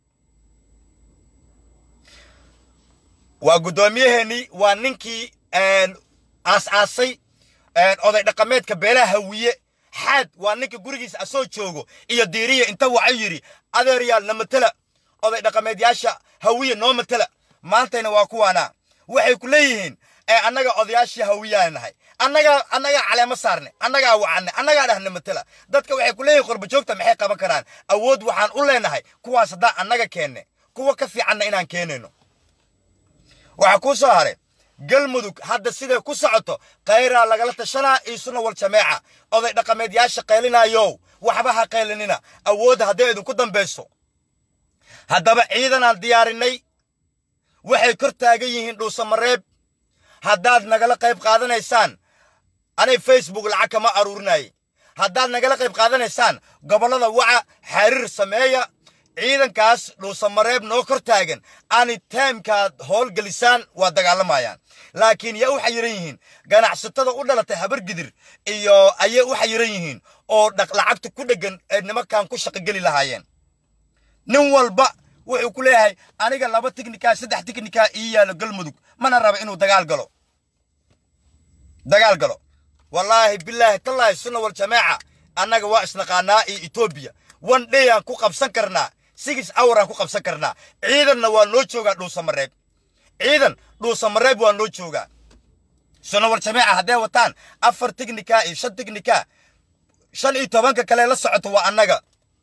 waa guddoomiyaheenii waa ninkii aas-aasay oday dhaqameedka beelaha hawiye xaad waa ninka gurigiisa asoo joogo iyo diiriya inta waxa yidhi adeeryaal na matela oday dhaqameedyaasha hawiye noo matela maantayna waa kuwaana waxay ku leeyihiin annaga odayaashii hawiyaa nahay annagaa annagaa caleemo saarne annagaa wacanne annagaa dhahna matela dadka waxay ku leeyihin qorbajoogta maxay qaban karaan awood waxaan u leenahay kuwaas haddaan annaga keenne kuwa ka fiicanna inaan keenayno waxaa kuu soo haray galmudug hadda siday ku socoto khayraa lagala tashanaa iisuna wal jameeca oday dhaqameedyaasha qaylinaayow waxba ha qaylinina awoodda hadday idinku dambayso haddaba ciidanaan diyaarinay waxay kor taagan yihiin dhuusamareeb haddaad nagala qayb qaadanaysaan anay facebook lacag kama aruurinayay haddaad nagala qayb qaadanaysaan gobollada waca xariir sameeya ciidankaas dhuusamareeb noo kor taagan ani taimkaad howlgelisaan waa dagaalamayaan laakiin yaa u xayiran yihiin ganacsatada u dhalatay habargidir iyo ayay u xayiran yihiin oo lacagta ku dheggan ee nimankan ku shaqogeli lahaayeen nin walba wuxuu ku leeyahay aniga laba tiknika saddex tiknika ii yaalo galmudug mana raba inuu dagaal galo dagaal galo wallaahi bilaahi tallaahi sunna wal jamaaca annaga waa isnaqaanaa iyo etoobiya one day aan ku qabsan karnaa six hour aan ku qabsan karnaa ciidanna waa noo joogaa dhuusamareeb ciidan dhuusamareeb waa noo joogaa sunna wal jamaaca hadday wataan afar tiknika iyo shan tiknika shan iyo tobanka kale la socoto waa annaga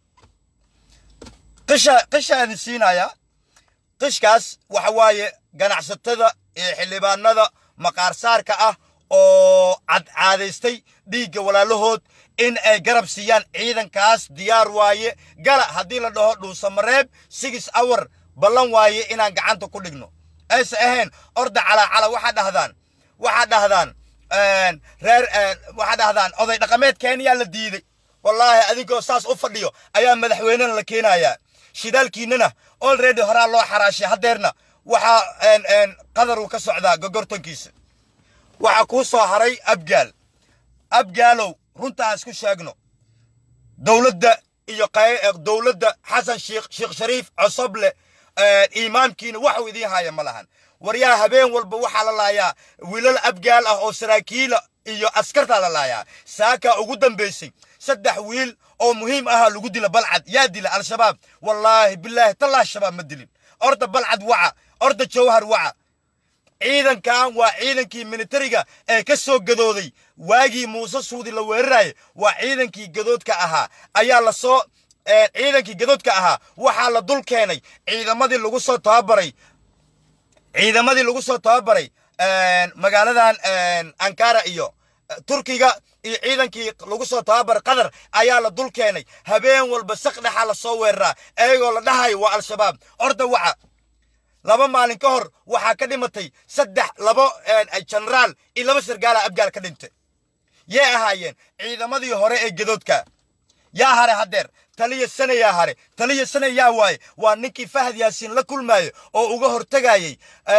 qisha qishaadin siinayaa qishkaas waxa waaye ganacsatada iyo xildhibaanada maqaarsaarka ah oo cadcaadaystay dhiigga walaalahood in ay garab siiyaan ciidankaas diyaar waaye gala haddii la dhaho dhuusamareeb six hour ballan waaye inaan gacanta ku dhigno ayse ahayn orda calaacala waxaa dhahdaan waxaa dhahdaan reer waxaa dhahdaan oday dhaqameed kenya la diiday wallaahi adinkoo saas u fadhiyo ayaa madaxweynena la keenayaa shidaalkiinana olready horaa loo xaraashay haddeerna waxaa qadar uu ka socdaa gogortankiisa waxaa kuu soo haray abgaal abgaalow runta aan isku sheegno dowladda iyo dowladda xasan sheekh sheekh shariif cosoble imaamkiina waxuu idiin haya ma lahan waryaa habeen walba waxaa la laayaa wiilal abgaal ah oo saraakiila iyo askartaa la laayaa saakaa ugu dambaysay saddex wiil oo muhiim ahaa lagu dila balcad yaa dila al-shabaab wallaahi bilaahi tallah shabaab ma dilin orda balcad waca orda jawhar waca ciidankan waa ciidankii militariga ee ka soo gadooday waagii muuse suudi la weerarayay waa ciidankii gadoodka ahaa ayaa la soo ciidankii gadoodka ahaa waxaa la dul keenay ciidamadii lagu soo tababaray ciidamadii lagu soo tababaray magaaladan ankara iyo turkiga iyo ciidankii lagu soo tababaray qatar ayaa la dul keenay habeen walba saqdhexa la soo weeraraa iyagoo la dhahayo waa al-shabaab orda waca laba maalin ka hor waxaa ka dhimatay saddex labo jenaraal iyo laba sargaala abgaal ka dhintay yay ahaayeen ciidamadii hore ee gadoodka yaa hare haddeer taliya sane yaa hare taliya sane yaa waaye waa ninkii fahad yaasiin la kulmaayo oo uga hortegayey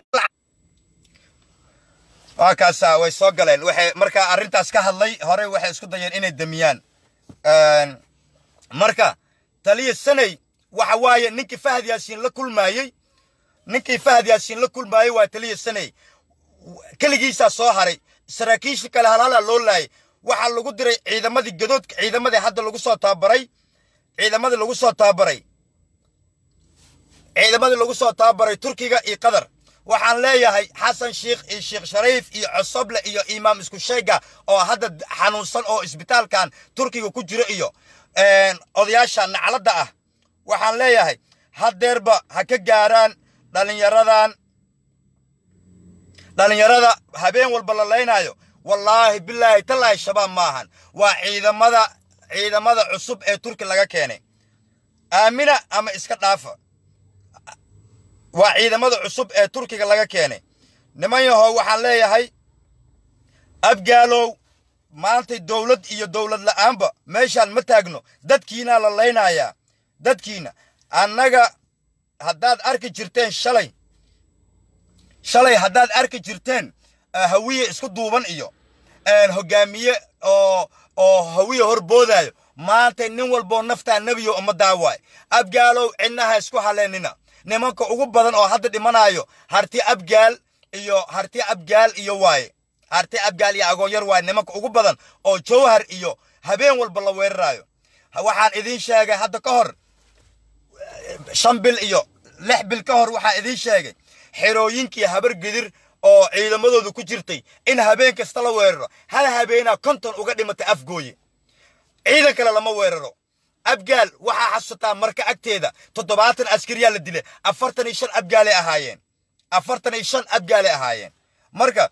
waa kaasa way soo galeen waxay markaa arrintaas ka hadlay hore waxay isku dayeen inay damiyaan marka taliya saney waxa waaye ninkii fahad yaasiin la kulmaayey ninkii fahad yaasiin la kulmaayey waa taliya saney keligiisaa soo haray saraakiishii kale halhala loo laayay waxaa lagu diray ciidamadii gadoodka ciidamadii hadda lagu soo tababaray ciidamadii lagu soo tababaray ciidamadii lagu soo tababaray turkiga iyo qatar waxaan leeyahay xasan sheikh iyo sheekh shariif iyo cosoble iyo imaam isku sheega oo hadda xanuunsan oo isbitaalkan turkiga ku jiro iyo odayaasha nacladda ah waxaan leeyahay haddeerba ha ka gaaraan dhallinyaradan dhallinyarada habeen walba la laynaayo wallaahi bilaahi tallaahi shabaab ma ahan waa ciidamada ciidamada cusub ee turki laga keenay aamina ama iska dhaafa waa ciidamada cusub ee turkiga laga keenay niman yahow waxaan leeyahay abgaalow maantay dowlad iyo dowlad la'aanba meeshaan ma taagno dadkiinaa la laynayaa dadkiina annaga haddaad arki jirteen shalay shalay haddaad arki jirteen hawiye isku duuban iyo hogaamiye oo oo hawiye horboodaayo maantay nin walboo naftaa nebiyo uma daawaay abgaalow cidnaha isku haleennina nimanka ugu badan oo hadda dhimanaayo harti abgaal iyo harti abgaal iyo waaye harti abgaal iyo agoonyar waaye nimanka ugu badan oo jawhar iyo habeen walba la weeraraayo waxaan idiin sheegay hadda ka hor shan bil iyo lix bil ka hor waxaan idiin sheegay xerooyinkii habar gidir oo ciidamadooda ku jirtay in habeen kasta la weeraro hal habeenaa konton uga dhimatay afgooye ciidan kale lama weeraro abgaal waxaa xasuusataa marka agteeda toddobaatan askariyaa la dilay afartan iyo shan abgaalay ahaayeen afartan iyo shan abgaalay ahaayeen marka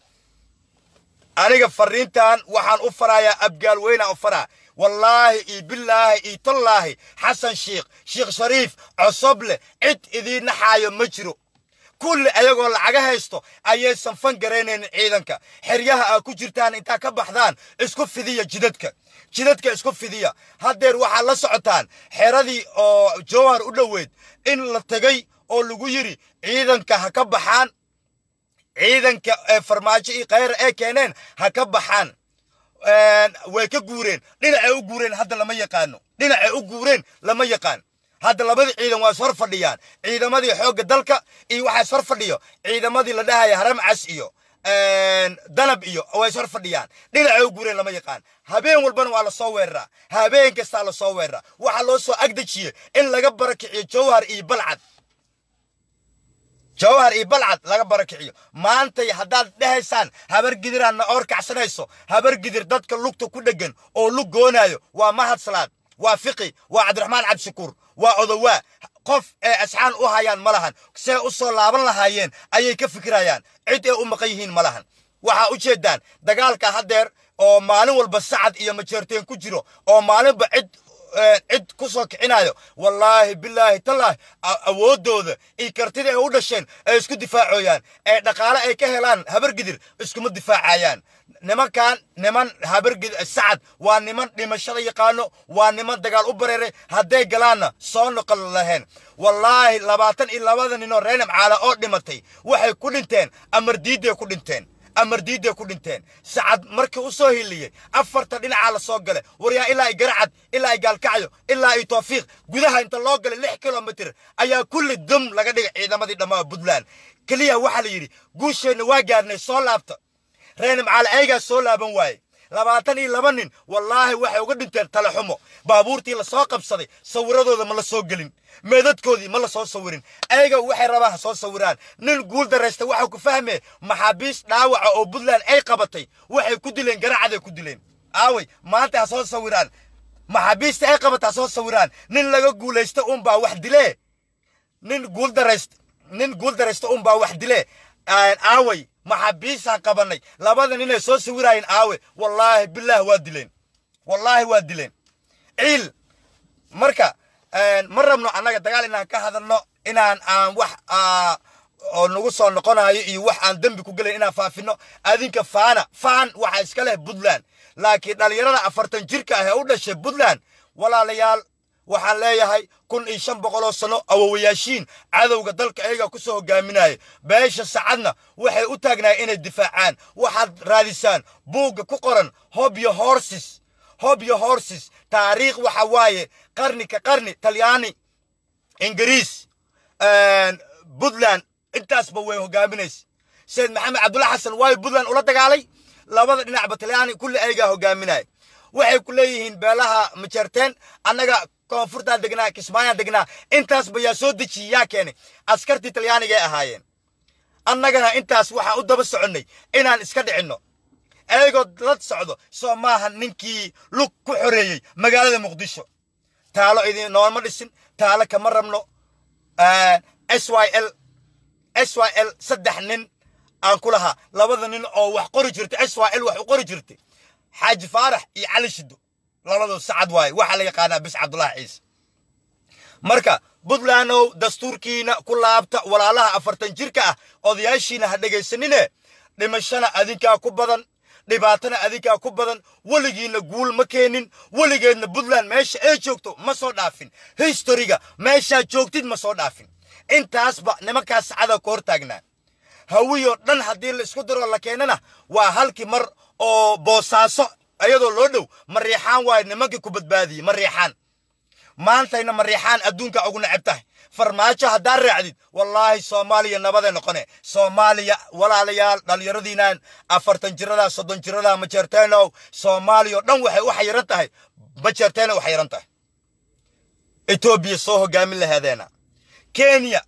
aniga fariintan waxaan u farayaa abgaal weynaan u faraa wallaahi iyo bilaahi iyo tallaahi xasan shiikh sheekh shariif cosoble cid idiin naxaayo ma jiro kulli ayagoo lacaga haysto ayaysan fan garaynaynin ciidanka xeryaha aa ku jirtaan intaa ka baxdaan isku fidiya jidadka jidadka isku fidiya haddeer waxaad la socotaan xeradii oo jawhar u dhoweyd in la tegay oo lagu yidhi ciidanka ha ka baxaan ciidanka ee farmaajo iyo khayra ee keeneen ha ka baxaan way ka guureen dhinacay u guureen hadda lama yaqaano dhinacay u guureen lama yaqaan hadda labadii ciidan waa is hor fadhiyaan ciidamadii xoogga dalka iyo waxaa is hor fadhiyo ciidamadii la dhahaya haramcas iyo danab iyo waa is hor fadhiyaan dhinacay u guureen lama yaqaan habeen walbana waa lasoo weeraraa habeen kastaa lasoo weeraraa waxaa loo soo agdejiyey in laga barakiciyo jawhar iyo balcad jawhar iyo balcad laga barakiciyo maantay haddaad dhehaysaan habar gidiraan na oor kacsanayso habar gidir dadka lugta ku dheggan oo lug goonaayo waa mahad salaad waa fiqi waa cabdiraxmaan cabdishakuur waa odowaa qof ee asxaan u hayaan ma lahan see u soo laaban lahaayeen ayay ka fikirayaan cid ee u maqan yihiin ma lahan waxaa u jeedaan dagaalka haddeer oo maalin walba sacad iyo majeerteen ku jiro oo maalinba cid cid ku soo kicinayo wallaahi bilaahi tallaahi awooddooda iyo kartida ay u dhasheen ay isku difaacooyaan ee dhaqaale ay ka helaan habargidir iskuma difaacayaan nimankan niman habargidir sacad waa niman dhimashada yaqaano waa niman dagaal u bareeray hadday galaanna soo noqon lahayn wallaahi labaatan iyo labada ninoo reenam caala oo dhimatay waxay ku dhinteen amar diidday ku dhinteen amar diidday ku dhinteen sacad markii u soo hiliyey afarta dhinacaa la soo gale waryaa ilaa ay garacad ilaa ay gaalkacyo ilaa ay toofiiq gudaha inta loo galay lix kilomitir ayaa kulli dum laga dhigay ciidamadii dhammaa puntland keliya waxaa la yidhi guusheenna waa gaarnay soo laabta reenam caale ayagaa soo laaban waaye labaatan iyo laba nin wallaahi waxay uga dhinteen tale xumo baabuurtii la soo qabsaday sawiradooda ma la soo gelin meedadkoodii ma la soo sawirin ayaga waxay rabaan ha soo sawiraan nin guul daraysta waxaa ku fahmee maxaabiis dhaawaca oo puntland ay qabatay waxay ku dileen garacaday ku dileen aaway maanta ha soo sawiraan maxaabiista ay qabata ha soo sawiraan nin laga guulaysta unbaa wax dilee nin guul daraysta nin guul daraysta unbaa wax dilee aaway maxaabiisaan qabanay labada ninay soo sawiraayeen aawe wallaahi bilaah waa dileen wallaahi waa dileen ciil marka ma rabno annaga dagaal inaan ka hadalno inaan aan wax oo nagu soo noqonayo iyo wax aan dembi ku gelayn inaan faafino adinka faana faan waxaa iska leh puntland laakiin dhallinyarada afartan jirka ah ee u dhashay puntland walaalayaal waxaan leeyahay kun iyo shan boqoloo sano awowayaashiin cadowga dalka ayagaa ku soo hogaaminaya beesha sacadna waxay u taagnaayeen inay difaacaan waxaad raadisaan buugga ku qoran hobyo horses hobyo horses taariikh waxa waaye qarni ka qarni talyaani ingiriis puntland intaasba way hogaaminaysa sayid maxamed cabdulla xasan waayo puntland ula dagaalay labada dhinacba talyaani kulli ayagaa hogaaminaya waxay ku leeyihiin beelaha majarteen annaga koonfurtaan degnaa kismaayaan degnaa intaasba yaa soo dejiyey yaa keenay askartii talyaanigay ahaayeen annagana intaas waxaan u daba soconnay inaan iska dhicinno ayagoo la socdo soo maaha ninkii lug ku xoreeyey magaalada muqdisho taalo idin nooma dhisin taalo kama rabno s y l s y l saddex nin aan ku lahaa labada nin oo wax qori jirtay s y l wax u qori jirtay xaaji faarax iyo cali shido labadoo sacad waaye waxaa la yaqaanaa bis cabdulaahi ciise marka puntlandow dastuurkiina ku laabta walaalaha afartan jirka ah odayaashiina ha dhegaysanine dhimashana adinkaa ku badan dhibaatana adinkaa ku badan weligiinna guul ma keenin weligeedna puntland meesha ay joogto ma soo dhaafin historiga meeshaa joogtid ma soo dhaafin intaasba nimankaas sacada ka hor taagnaa hawiyoo dhan haddii la isku diro la keenana waa halkii mar oo boosaaso iyadoo loo dhow mariixaan waayo nimankii ku badbaadiyey mariixaan maantayna mariixaan adduunka ugu neceb tahay farmaajo haddaad raacdid wallaahi soomaaliya nabaday noqone soomaaliya walaalayaal dhallinyaradiinaan afartan jiradaa soddon jiradaa majeerteenow soomaaliya oo dhan waxay u xayiran tahay majeerteena u xayiran tahay etoobiya soo hogaamin laheedeena kenya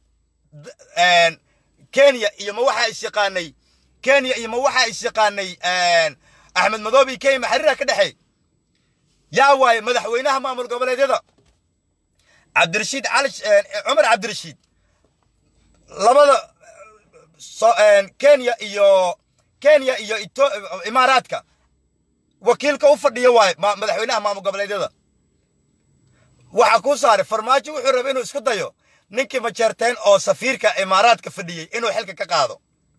kenya iyo ma waxaa is yaqaanay kenya iyo ma waxaa is yaqaanay axmed madoobe iyo kenya maxariira ka dhexeey yaa waaye madaxweynaha maamul goboleedyada cabdirashiid cali cumar cabdirashiid labada kenya iyo kenya iyo imaaraadka wakiilka u fadhiya waaye madaxweynaha maamul goboleedyada waxaa kuu saaray farmaajo wuxuu rabay inuu isku dayo ninkii majeerteen oo safiirka imaaraadka fadhiyey inuu xilka ka qaado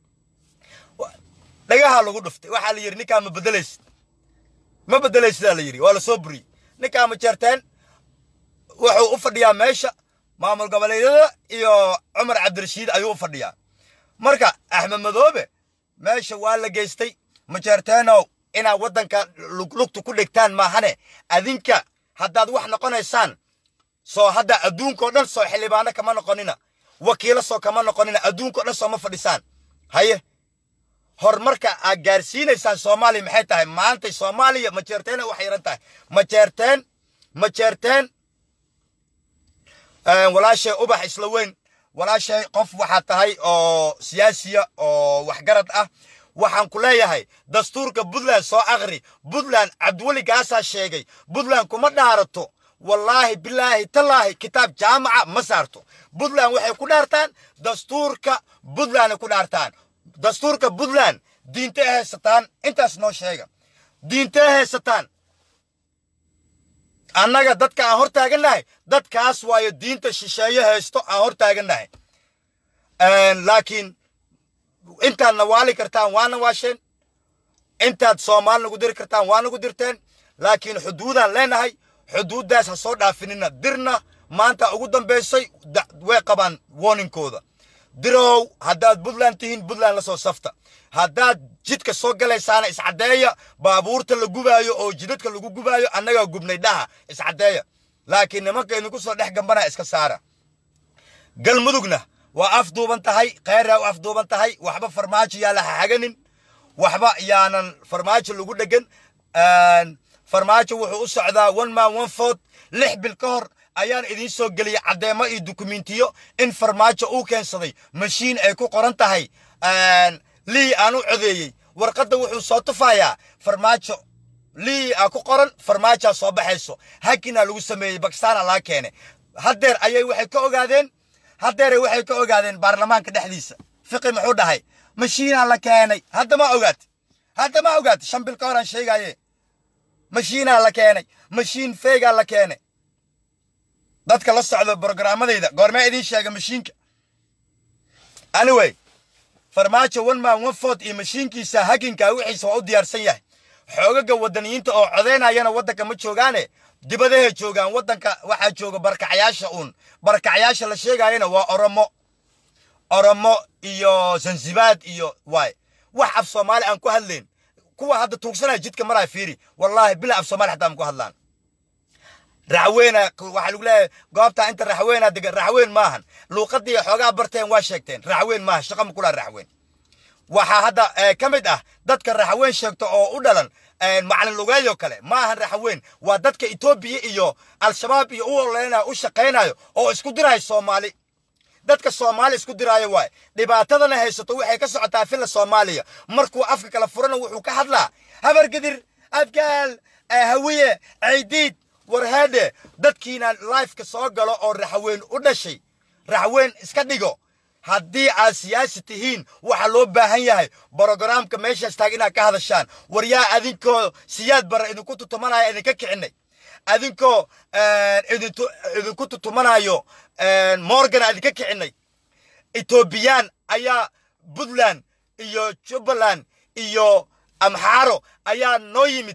dhagaha lagu dhuftay waxaa la yidhi ninkaa ma bedelaysid ma bedelaysidaa la yidhi waa la soo buriyey ninkaa majeerteen wuxuu u fadhiyaa meesha maamul goboleedyada iyo cumar cabdirashiid ayuu u fadhiyaa marka axmed madoobe meesha waa la geystay majeerteenow inaad waddanka lugta ku dhigtaan maahane adinka haddaad wax noqonaysaan soo hadda adduunkao dhan soo xildhibaano kama noqonina wakiilo soo kama noqonina adduunkao dhan sooma fadhisaan haye horumarka aad gaarsiinaysaan soomaaliya maxay tahay maantay soomaaliya majeerteena u xayiran tahay majeerteen majeerteen walaashay ubax isla weyn walaashay qof waxaa tahay oo siyaasiya oo waxgarad ah waxaan ku leeyahay dastuurka puntland soo akri puntland cabdiweli gaasaa sheegay puntland kuma dhaarato wallaahi bilaahi tallaahi kitaab jaamaca ma saarto puntland waxay ku dhaartaan dastuurka puntlanday ku dhaartaan dastuurka puntland diintay haysataan intaas noo sheega diintay haysataan annaga dadka aan hor taagannahay dadkaas waayo diinta shisheeye haysto aan hor taagannahay laakiin intaad nawaali kartaan waa nawaasheen intaad soomaali nagu diri kartaan waa nagu dirteen laakiin xuduudaan leenahay xuduuddaas ha soo dhaafinina dirna maanta ugu dambaysay way qabaan warningkooda dirow haddaad puntland tihiin puntland la soo safta haddaad jidka soo galaysaana iscaddeeya baabuurta la gubaayo oo jidadka lagu gubaayo annagaa gubnay dhaha iscaddeeya laakiin nimanka idinku soo dhex gambana iska saara galmudugna waa afduuban tahay kheyraa u afduuban tahay waxba farmaajo yaa la hahaganin waxba yaanan farmaajo lagu dhegan farmaajo wuxuu u socdaa one man one fort lix bil ka hor ayaan idiin soo geliyey caddeemo iyo dukumentiyo in farmaajo uu keensaday mashiin ay ku qoran tahay lii aan u codeeyey warqadda wuxuu soo tufayaa farmaajo lii aa ku qoran farmaajaa soo baxayso hakina lagu sameeyey bakistaana laga keenay haddeer ayay waxay ka ogaadeen haddeeray waxay ka ogaadeen baarlamaanka dhexdiisa fiqi muxuu dhahay mashiinaa la keenay hadda ma ogaati hadda ma ogaati shan bil ka hor aan sheegaye mashiinaa la keenay mashiin feegaa la keenay dadka la socda brogaramadayda goormee idiin sheega mashiinka anyway farmaajo one man one fort iyo mashiinkiisa haginka wixiisa waa u diyaarsan yahay xoogaga wadaniyiinta oo codeynayana waddanka ma joogaane dibadahay joogaan waddanka waxaa jooga barkacyaasha uun barkacyaasha la sheegayana waa oromo oromo iyo zanzibaad iyo waay wax af soomaali aan ku hadlayn kuwa hadda tuugsanaya jidka maraa fiiri wallaahi bila af soomaali xataa aan ku hadlaan raxweena waxaa lagu leeyahay goobtaa inta raxweena degan raxweyn maahan luuqadii xoogaa barteen waa sheegteen raxweyn maaha shaqa ma kulaa raxweyn waxaa hadda ka mid ah dadka raxweyn sheegto oo u dhalan macalin lugeeyo kale maahan raxweyn waa dadka etoobiya iyo al-shabaab iyo u oleynayo u shaqaynayo oo isku dirayo soomaali dadka soomaali isku diraayo waay dhibaatadana haysato waxay ka socotaa filla soomaaliya markuu afka kala furana wuxuu ka hadlaa habargedir abgaal hawiye caydiid warheedhe dadkiina lifeka soo galo oo raxweyn u dhashay raxweyn iska dhigo haddii aad siyaasi tihiin waxaa loo baahan yahay brogaraamka meeshaas taag inaad ka hadashaan war yaa adinkoo siyaad bara idinku tutumanaya idinka kicinay adinkoo idinku tutumanayo morgana idinka kicinay etoobiyaan ayaa puntland iyo jubbaland iyo amxaaro ayaa noo yimid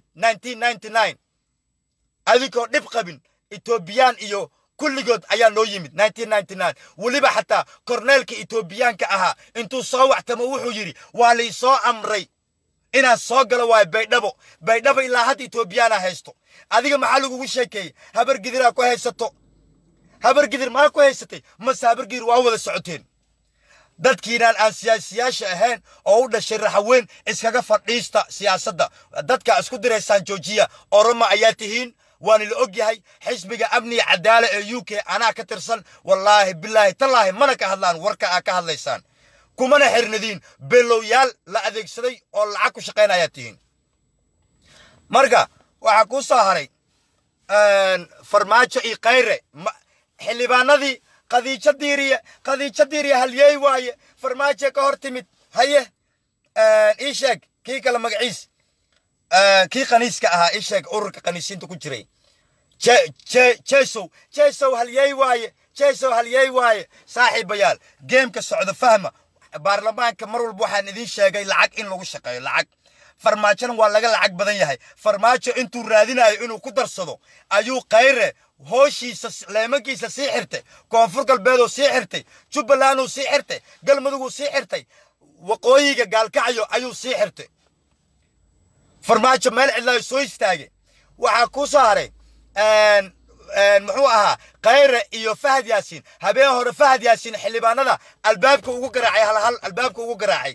adinkoo dhib qabin etoobiyaan iyo kulligood ayaa noo yimid weliba xataa korneelka etoobiyaanka ahaa intuu soo waxtamo wuxuu yidhi waa laysoo amray inaan soo galo waayo baydhabo baydhabo ilaa hadda etoobiyaana haysto adiga maxaa lagugu sheekeeyey habar gidiraa ku haysato habar gidir maa ku haysatay mase habar gidir waa wada socoteen dadkiinaan aan siyaasiyaasha ahayn oo u dhashay raxaweyn iskaga fadhiista siyaasadda dadka isku diraysaan joojiya oroma ayaa tihiin waana la og yahay xisbiga amniga cadaala ee u k anaa ka tirsan wallaahi bilaahi tallaahi mana ka hadlaan warka aa ka hadlaysaan kumana xirnadiin belowyaal la adeegsaday oo lacag ku shaqaynayaa tihiin marka waxaa kuu soo haray farmaajo iyo kayre xildhibaanadii qadiijo diiriye qadiijo diiriye halyeey waaye farmaajo ka hor timid haye ii sheeg kii kale magaciis kii kaniiska ahaa ii sheeg ururka kaniisiinta ku jiray jesow jesow halyeey waaye jesow halyeey waaye saaxiibayaal geemka socdo fahma baarlamaanka mar walba waxaan idiin sheegay lacag in lagu shaqeeyo lacag farmaajona waa laga lacag badan yahay farmaajo intuu raadinayo inuu ku darsado ayuu kayre hooshiisa leemankiisa sii xirtay koonfur galbeedoo sii xirtay jubbalanduu sii xirtay galmuduguu sii xirtay waqooyiga gaalkacyo ayuu sii xirtay farmaajo meel cidlaayo soo istaagay waxaa kuu soo haray muxuu ahaa kayre iyo fahad yaasiin habeen hore fahad yaasiin xildhibaanada albaabka ugu garaacay halhal albaabka ugu garaacay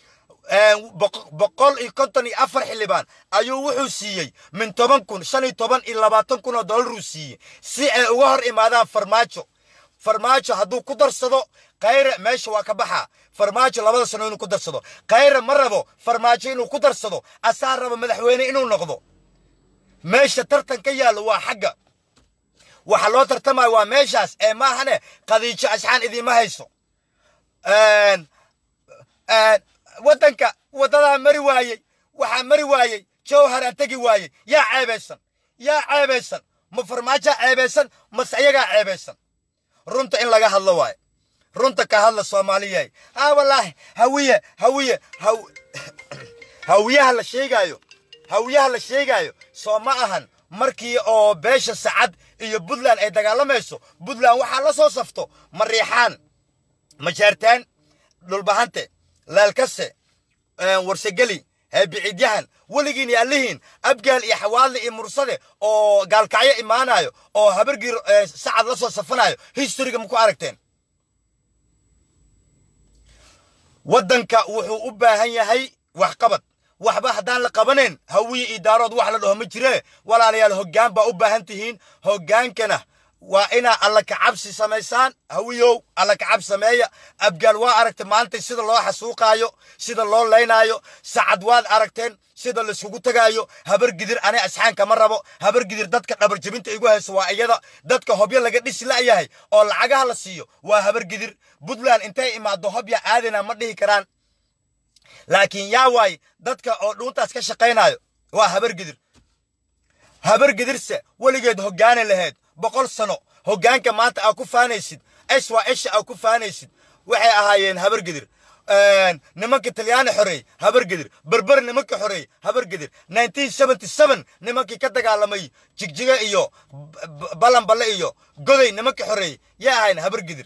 boqol iyo konton iyo afar xildhibaan ayuu wuxuu siiyey min toban kun shan iyo toban iyo labaatan kun oo dollaruu siiyey si ay uga hor imaadaan farmaajo farmaajo hadduu ku darsado kayre meesha waa ka baxaa farmaajo labada sano inuu ku darsado kayre ma rabo farmaajo inuu ku darsado asaa rabo madaxweyne inuu noqdo meesha tartan ka yaallo waa xagga waxa loo tartamayo waa meeshaas ee maahane qadiijo asxaan idiima hayso waddanka waddadaa mari waayey waxaa mari waayey jawharaa tegi waayey yaa ceebaysan yaa ceebaysan ma farmaajaa ceebaysan mase ayagaa ceebaysan runta in laga hadlo waaye runta ka hadla soomaaliyahay haa wallaahi hawiye hawiye haw hawiyaha la sheegaayo hawiyaha la sheegaayo soo ma ahan markii oo beesha sacad iyo puntland ay dagaalamayso puntland waxaa la soo safto mariixaan majaartaan dhulbahante laalkase warsegeli heebiciidyahan weligiin iyo allihiin abgaal iyo xawaadle iyo mursade oo gaalkacyo imaanayo oo habargiir sacad la soo safanayo historiga ma ku aragteen waddanka wuxuu u baahan yahay waxqabad waxba haddaan la qabanayn hawiye iyo daarood wax la dhaho ma jiree walaalayaal hoggaan baa u baahan tihiin hoggaankana waa inaa alla kacabsi samaysaan hawiyow alla kacab sameeya abgaal waa aragtay maanta sida loo xasuuqaayo sida loo laynaayo sacad waad aragteen sida layskugu tegaayo habar gidir ani asxaanka ma rabo habar gidir dadka dhabar jebinta igu hayso waa iyada dadka hobyo laga dhisi la'yahay oo lacagaha la siiyo waa habar gidir puntland intay imaado hobya aadina ma dhihi karaan laakiin yaa waay dadka oo dhuuntaas ka shaqaynayo waa habar gidir habar gidirse weligeed hoggaani lahayd boqol sano hoggaanka maanta aa ku faanaysid es waa esha aa ku faanaysid waxay ahaayeen habar gidir nimanka talyaani xoreey habar gidir berber nimanka xoreey habar gidir nimankii ka dagaalamay jigjiga iyo balanballe iyo goday nimanka xoreey yaa ahayn habar gidir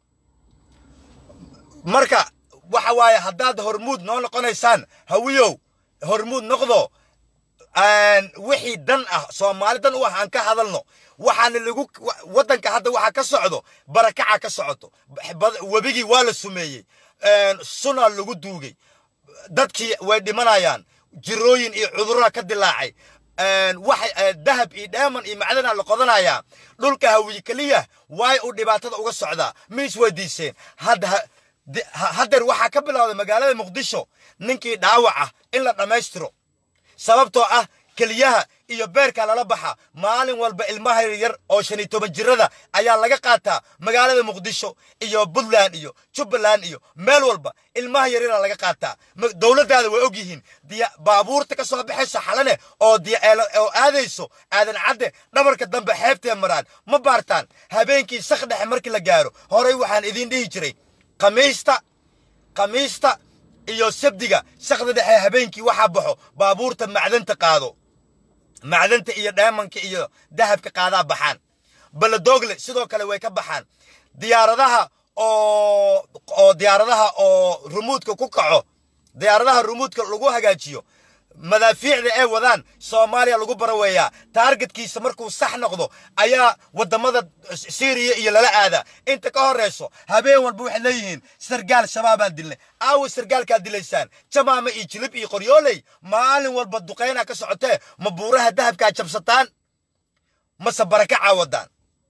marka waxa waaye haddaad hormuud noo noqonaysaan hawiyow hormuud noqdo wixii dan ah soomaali dan u ah aan ka hadalno waxaana lagu waddanka hadda waxaa ka socdo barakaca ka socoto webigii waa la sumeeyey suna lagu duugay dadkii way dhimanayaan jirooyin iyo cudurra ka dilaacay waxa dahab iyo dheeman iyo macdana la qodanayaa dhulka hawiye keliya waay uu dhibaatada uga socdaa ma isweydiiseen hadda haddeer waxaa ka bilowday magaalada muqdisho ninkii dhaawac ah in la dhammaystiro sababtoo ah keliyaha iyo beerka lala baxa maalin walba ilmaha yar oo shan iyo toban jirada ayaa laga qaataa magaalada muqdisho iyo puntland iyo jubbaland iyo meel walba ilmaha yaryara laga qaataa dowladdaada way og yihiin baabuurta ka soo baxayso xalane oo oo aadayso aadan cadde dhabarka dambe xeebtee maraan ma baartaan habeenkii sak dhexe markii la gaaro horey waxaan idiin dhihi jiray khamiista khamiista iyo sabdiga sakda dhexe habeenkii waxaa baxo baabuurta macdanta qaado macdanta iyo dheemanka iyo dahabka qaadaa baxaan baladoogle sidoo kale way ka baxaan diyaaradaha oo oo diyaaradaha oo rumuudka ku kaco diyaaradaha rumuudka lagu hagaajiyo madaafiicda ay wadaan soomaaliya lagu baraweeyaa taargetkiisa markuu sax noqdo ayaa wadamada syriya iyo lala aadaa inta ka horeyso habeen walba waxay leeyihiin sargaal shabaabaan dilnay aawo sargaalkaad dilaysaan jamaama iyo jilib iyo qoryooley maalin walba duqaynaa ka socotee ma buuraha dahabkaa jabsataan mase baraka caawadaan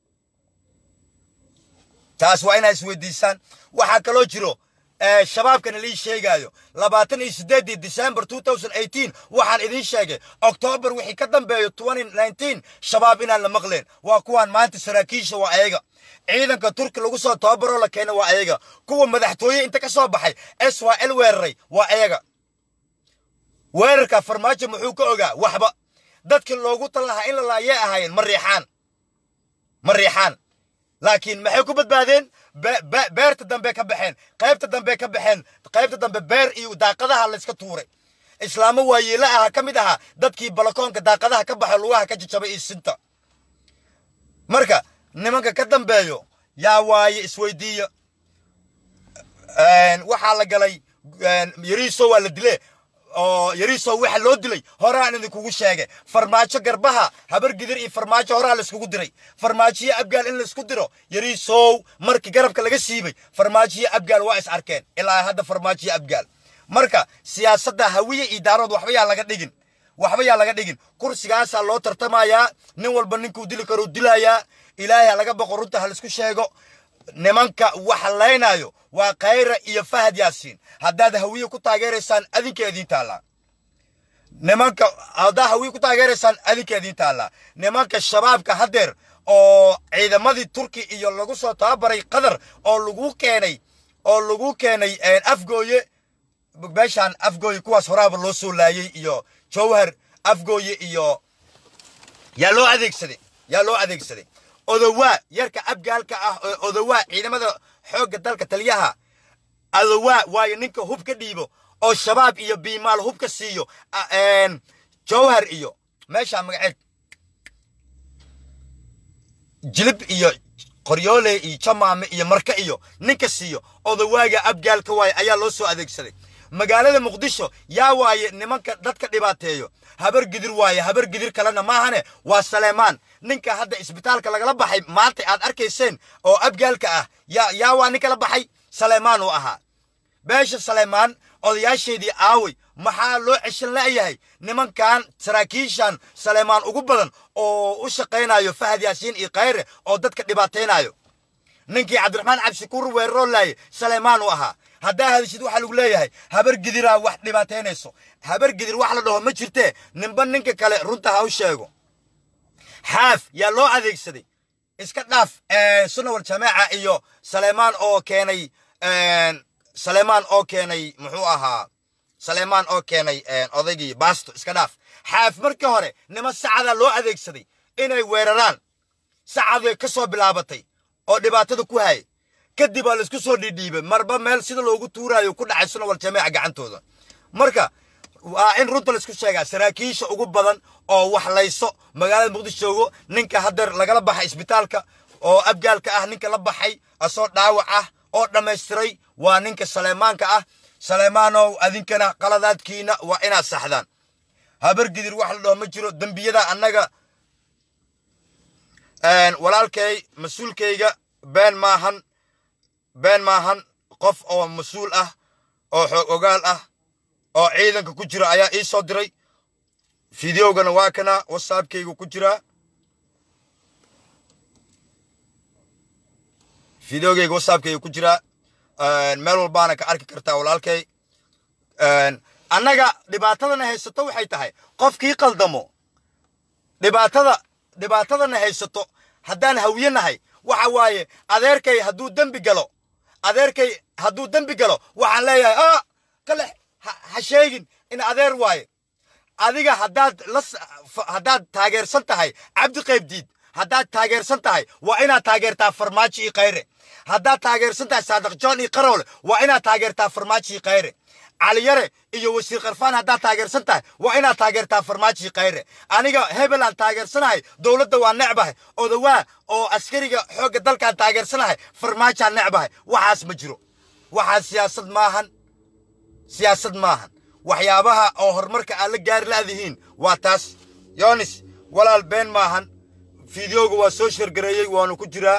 taas waa inaa isweydiisaan waxaa kaloo jiro shabaabkana lii sheegaayo labaatan iyo sideedii december two thousand eighteen waxaan idiin sheegay octoobar wixii ka dambeeyo twenty nineteen shabaab inaan la maqleen waa kuwaan maanta saraakiisha waa ayaga ciidanka turki lagu soo tababaroo la keena waa ayaga kuwa madaxtooye inta ka soo baxay s y l weeraray waa ayaga weerarka farmaajo muxuu ka ogaa waxba dadkii loogu tal lahaa in la laayee ahaayeen ma riixaan ma riixaan laakiin maxay ku badbaadeen beerta dambe ka baxeen qaybta dambe ka baxeen qaybta dambe beer iyo daaqadaha layska tuuray islaamo waayeela aha ka mid ahaa dadkii balakoonka daaqadaha ka baxay lugaha ka jajabay iyo sinta marka nimanka ka dambeeyo yaa waaye isweydiiya waxaa la galay yariiso waa la dile oo yariiso waxa loo dilay horaan idinkugu sheegay farmaajo garbaha habar gidir iyo farmaajo horaa laiskugu diray farmaajiyo abgaal in laisku diro yariisow markii garabka laga siibay farmaajiyo abgaal waa is arkeen ilaa hadda farmaajiyo abgaal marka siyaasadda hawiye iyo daarood waxba yaa laga dhigin waxba yaa laga dhigin kursigaasaa loo tartamayaa nin walba ninkuu dili karuu dilayaa ilaahay ha laga boqo runta ha laisku sheego nimanka wax laynaayo waa khayra iyo fahad yaasiin haddaad hawiye ku taageeraysaan adinka idiin taallaa nimanka haddaad hawiye ku taageeraysaan adinka idiin taallaa nimanka shabaabka haddeer oo ciidamadii turki iyo lagu soo tababaray qatar oo lagu keenay oo lagu keenay afgooye meeshaan afgooye kuwaas horaaba loo soo laayay iyo jowhar afgooye iyo yaa loo adeegsaday yaa loo adeegsaday odowaa yarka abgaalka ah oo odowaa ciidamada xoogga dalka taliyaha adowaa waayo ninka hub ka dhiibo oo shabaab iyo biimaal hub ka siiyo jowhar iyo meeshaa magaceed jilib iyo qoryoole iyo jamaame iyo marka iyo ninka siiyo odowaaga abgaalka waaye ayaa loo soo adeegsaday magaalada muqdisho yaa waaye nimanka dadka dhibaateeyo habar gidir waaye habar gidir kalena maahane waa saleemaan ninka hadda isbitaalka lagala baxay maanta aad arkayseen oo abgaalka ah yaa yaa waa ninka la baxay saleemaan uu ahaa beesha saleemaan odayaasheedii aaway maxaa loo ceshan la'yahay nimankan saraakiishan saleemaan ugu badan oo u shaqaynayo fahad yaasiin iyo khayre oo dadka dhibaataynayo ninkii cabdiraxmaan cabdishakuur weeraroo laaye saleemaan uu ahaa haddaa hadishid waxaa lagu leeyahay habar gidiraa wax dhibaataynayso habar gidir wax la dhaho ma jirtee ninba ninka kale runta ha u sheego xaaf yaa loo adeegsaday iska dhaaf sunawal jamaaca iyo saleemaan oo keenay saleemaan oo keenay muxuu ahaa saleemaan oo keenay odaygii baasto iska dhaaf xaaf markii hore nima sacadaa loo adeegsaday inay weeraraan sacaday ka soo bilaabatay oo dhibaatada ku hayay kadib aa laisku soo dhiidhiibay marba meel sida loogu tuuraayo ku dhacay sunawal jamaaca gacantooda marka waa in runta laisku sheegaa saraakiisha ugu badan oo wax layso magaalada muqdisho joogo ninka haddeer lagala baxay isbitaalka oo abgaalka ah ninka la baxay asoo dhaawac ah oo dhammaystiray waa ninka saleemaanka ah saleemaanow adinkana qaladaadkiina waa inaad saxdaan habar gidir wax la dhaho ma jiro dembiyada annaga walaalkay mas-uulkayga been maahan been maahan qof oo mas-uul ah oo xoog ogaal ah oo ciidanka ku jira ayaa ii soo diray fideogana waa kana whatsappkaygu ku jiraa fideogayga whatsappkayga ku jiraa meel walbaana ka arki kartaa walaalkay annaga dhibaatadana haysato waxay tahay qofkii qaldamo dhibaatada dhibaatadana haysato haddaan hawiye nahay waxa waaye adeerkay hadduu dembi galo adeerkay hadduu dembi galo waxaan leeyahay ah kale ha sheegin in adeer waaye adiga haddaad la haddaad taageersan tahay cabdi qaybdiid haddaad taageersan tahay waa inaad taageertaa farmaajo iyo khayre haddaad taageersan tahay saadiq john iyo qaroole waa inaad taageertaa farmaajo iyo khayre caliyare iyo wasiir karfaan haddaad taageersan tahay waa inaad taageertaa farmaajo iyo khayre aniga hebel aan taageersanahay dowladda waa necbahay odawaa oo askariga xoogga dalkaan taageersanahay farmaajaan necbahay waxaas ma jiro waxaas siyaasad maahan siyaasad maahan waxyaabaha oo horumarka aad la gaari laadihiin waa taas yonis walaal been maahan fideoga waa soo shargareeyey waanu ku jiraa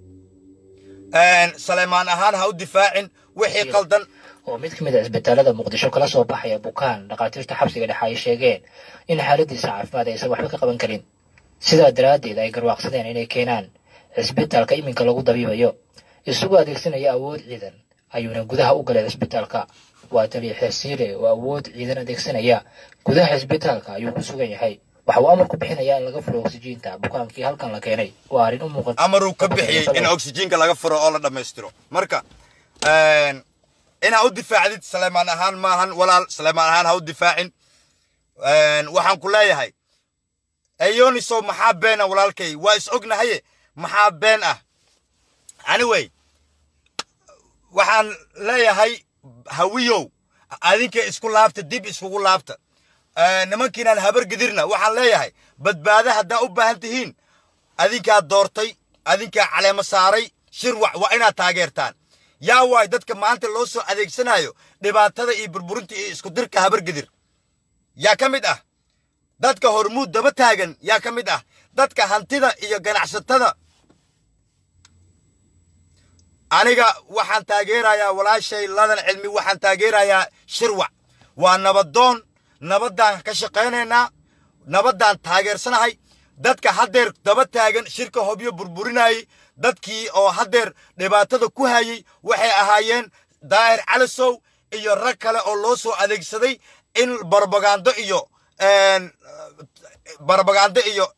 saleymaan ahaan ha u difaacin wixii qaldan oo mid ka mid a isbitaalada muqdisho kala soo baxaya bukaan dhakhaatiirta xabsiga dhexe ay sheegeen in xaaladiisa caafimaad aysan waxba ka qaban karin sidaa daraaddeed ay garwaaqsadeen inay keenaan cisbitaalka iminka lagu dabiibayo isagoo adeegsanaya awood ciidan ayuuna gudaha u galay cisbitaalka waa taliya xeesiire oo awood ciidan adeegsanaya gudaha cisbitaalka ayuu ku sugan yahay waxa uu amar ku bixinayaa in laga furo oksijiinta bukaankii halkan la keenay waa arrin u muuqata amaruu ka bixiyey in oksijiinka laga furo oo la dhammaystiro marka inaa u difaacdid saleymaan ahaan maahan walaal saleymaan ahaan ha u difaacin waxaan ku leeyahay eyonisow maxaa beena walaalkay waa is ognahaye maxaa been ah anyway waxaan leeyahay hawiyow adinka isku laabta dib iskugu laabta nimankiinaan habar gidirna waxaan leeyahay badbaado haddaa u baahan tihiin adinkaa doortay adinkaa caleemo saaray shirwac waa inaad taageertaan yaa waay dadka maanta loo soo adeegsanayo dhibaatada iyo burburinta iyo isku dirka habargidir yaa ka mid ah dadka hormuud daba taagan yaa ka mid ah dadka hantida iyo ganacsatada aniga waxaan taageerayaa walaashay ladan cilmi waxaan taageerayaa shirwac waa nabadoon nabaddaan ka shaqaynaynaa nabaddaan taageersanahay dadka haddeer daba taagan shirka hobyo burburinayay dadkii oo haddeer dhibaatada ku hayay waxay ahaayeen daahir calisow iyo rag kale oo loo soo adeegsaday in barbagando iyo barbagando iyo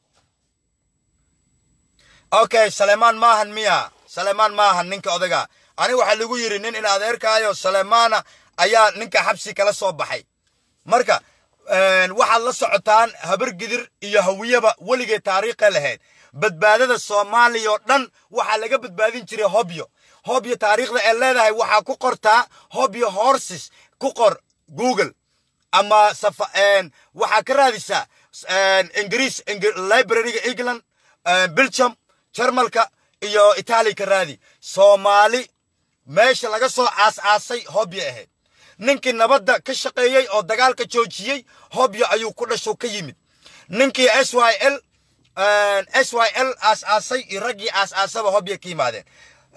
okay saleymaan maahan miya saleymaan maahan ninka odaga aniga waxaa lagu yidhi nin in adeerkaayo saleymaana ayaa ninka xabsi kala soo baxay marka waxaad la socotaan habargidir iyo hawiyaba weligay taariikha lahayd badbaadada soomaaliya oo dhan waxaa laga badbaadin jiray hobyo hobyo taariikhda ee leedahay waxaa ku qortaa hobyo horses ku qor google ama waxaa ka raadisaa ingiriis libraryga england belgium jarmalka iyo itaaliya ka raadi soomaali meesha laga soo aas-aasay hobyo ahayd ninkii nabadda ka shaqeeyey oo dagaalka joojiyey hobyo ayuu ku dhasho ka yimid ninkii s y l s y l aas-aasay iyo raggii aas-aasaba hobyo ka yimaadeen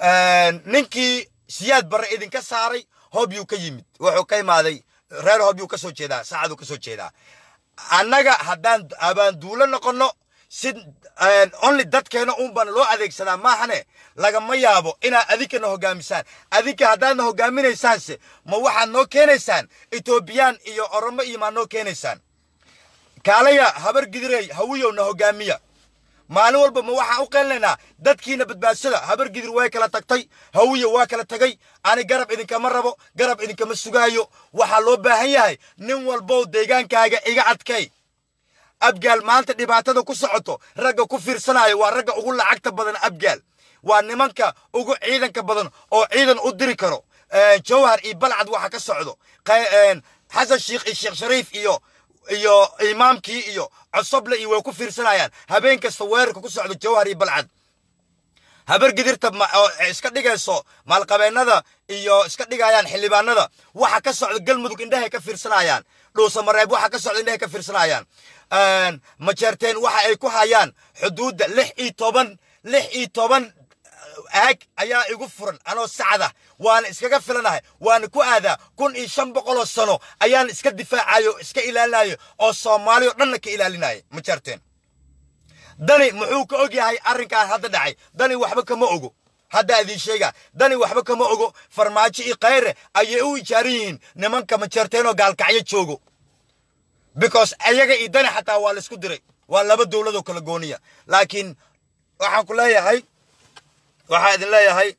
ninkii siyaad barre idinka saaray hobyuu ka yimid wuxuu ka imaaday reer hobyuu ka soo jeedaa saacaduu ka soo jeedaa annaga haddaan abaanduulo noqonno si only dadkeena unbana loo adeegsadaa maahane lagama yaabo inaad adinkana hogaamisaan adinka haddaadna hogaaminaysaanse ma waxaad noo keenaysaan etoobiyaan iyo oromo iyo maa noo keenaysaan kaalaya habar gidirey hawiyowna hogaamiya maalin walba ma waxaan u qeelinaynaa dadkiina badbaadsada habar gidir way kala tagtay hawiya waa kala tagay ani garab idinkama rabo garab idinkama sugaayo waxaa loo baahan yahay nin walbow deegaankaaga iga adkay abgaal maanta dhibaatada ku socoto ragga ku fiirsanayo waa ragga ugu lacagta badan abgaal waa nimanka ugu ciidanka badan oo ciidan u diri karo jawhar iyo balcad waxa ka socdo xasan sheikh iyo sheekh shariif iyo iyo imaamkii iyo cosoble iyo way ku fiirsanayaan habeen kasta weerarka ku socdo jawhar iyo balcad habar gidirta iska dhigayso maalqabeennada iyo iska dhigayaan xildhibaanada waxa ka socda galmudug indhahay ka fiirsanayaan dhuusa mareeb waxa ka socda indhahay ka fiirsanayaan majeerteen waxa ay ku hayaan xuduudda lix iyo toban lix iyo toban aag ayaa igu furan anoo sacda waana iskaga filanahay waana ku aadaa kun iyo shan boqoloo sano ayaan iska difaacayo iska ilaalinayo oo soomaali oo dhanna ka ilaalinaya majeerteen dani muxuu ka og yahay arrinkan hadda dhacay dani waxba kama ogo hadda idiin sheega dani waxba kama ogo farmaajo iyo khayre ayay u ijaaran yihiin nimanka majeerteenoo gaalkacyo joogo because ayaga iyo dani xataa waa laisku diray waa laba dowladoo kala gooniya laakiin waxaan ku leeyahay waxaa idin leeyahay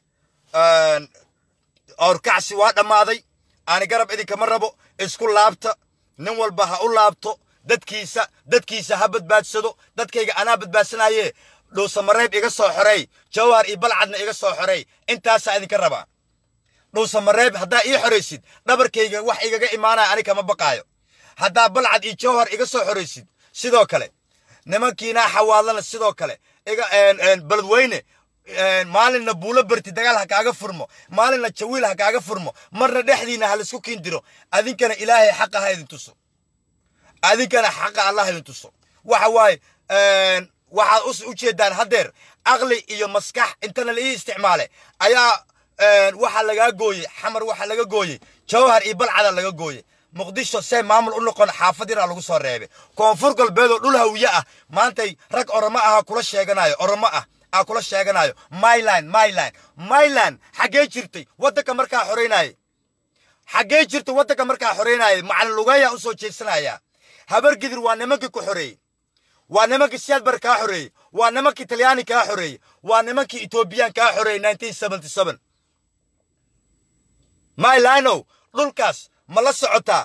awrkacsi waa dhammaaday aani garab idinkama rabo isku laabta nin walba ha u laabto dadkiisa dadkiisa ha badbaadsado dadkayga anaa badbaadsanaye dhuusamareeb iga soo xoreey jawhar iyo balcadna iga soo xoreey intaasaa idinka rabaa dhuusamareeb haddaa ii xoraysid dhabarkayga wax igaga imaanaya ani kama baqaayo haddaa balcad iyo jawhar iga soo xoraysid sidoo kale nimankiinaa xawaalana sidoo kale iga beledweyne maalinna buulo barti dagaal ha kaaga furmo maalinna jawiil ha kaaga furmo marna dhexdiina ha laisku kiin diro adinkana ilaahay xaqa ha idin tuso adinkana xaqa allah idin tuso waxa waaye waxaad u jeedaan haddeer aqli iyo maskax intana la ii isticmaale ayaa waxaa lagaa gooyey xamar waxaa laga gooyey jawhar iyo balcada laga gooyey muqdisho see maamul u noqon xaafad yaraa lagu soo reebay koonfur galbeedoo dhul hawiye ah maantay rag oromo aha kula sheeganayo oromo ah aa kula sheeganayo myland myland myland xaggee jirtay waddanka markaa xoreynaaye xaggee jirtay waddanka markaa xoreynaaye macalin lugeeyaa u soo jeesanaya habargidir waa nimankii ku xoreeyey waa nimankii siyaadbar kaa xoreeyey waa nimankii talyaani kaa xoreeyey waa nimankii etoobiyaan kaa xoreeyey nineteen seventy seven mylanow dhulkaas ma la socotaa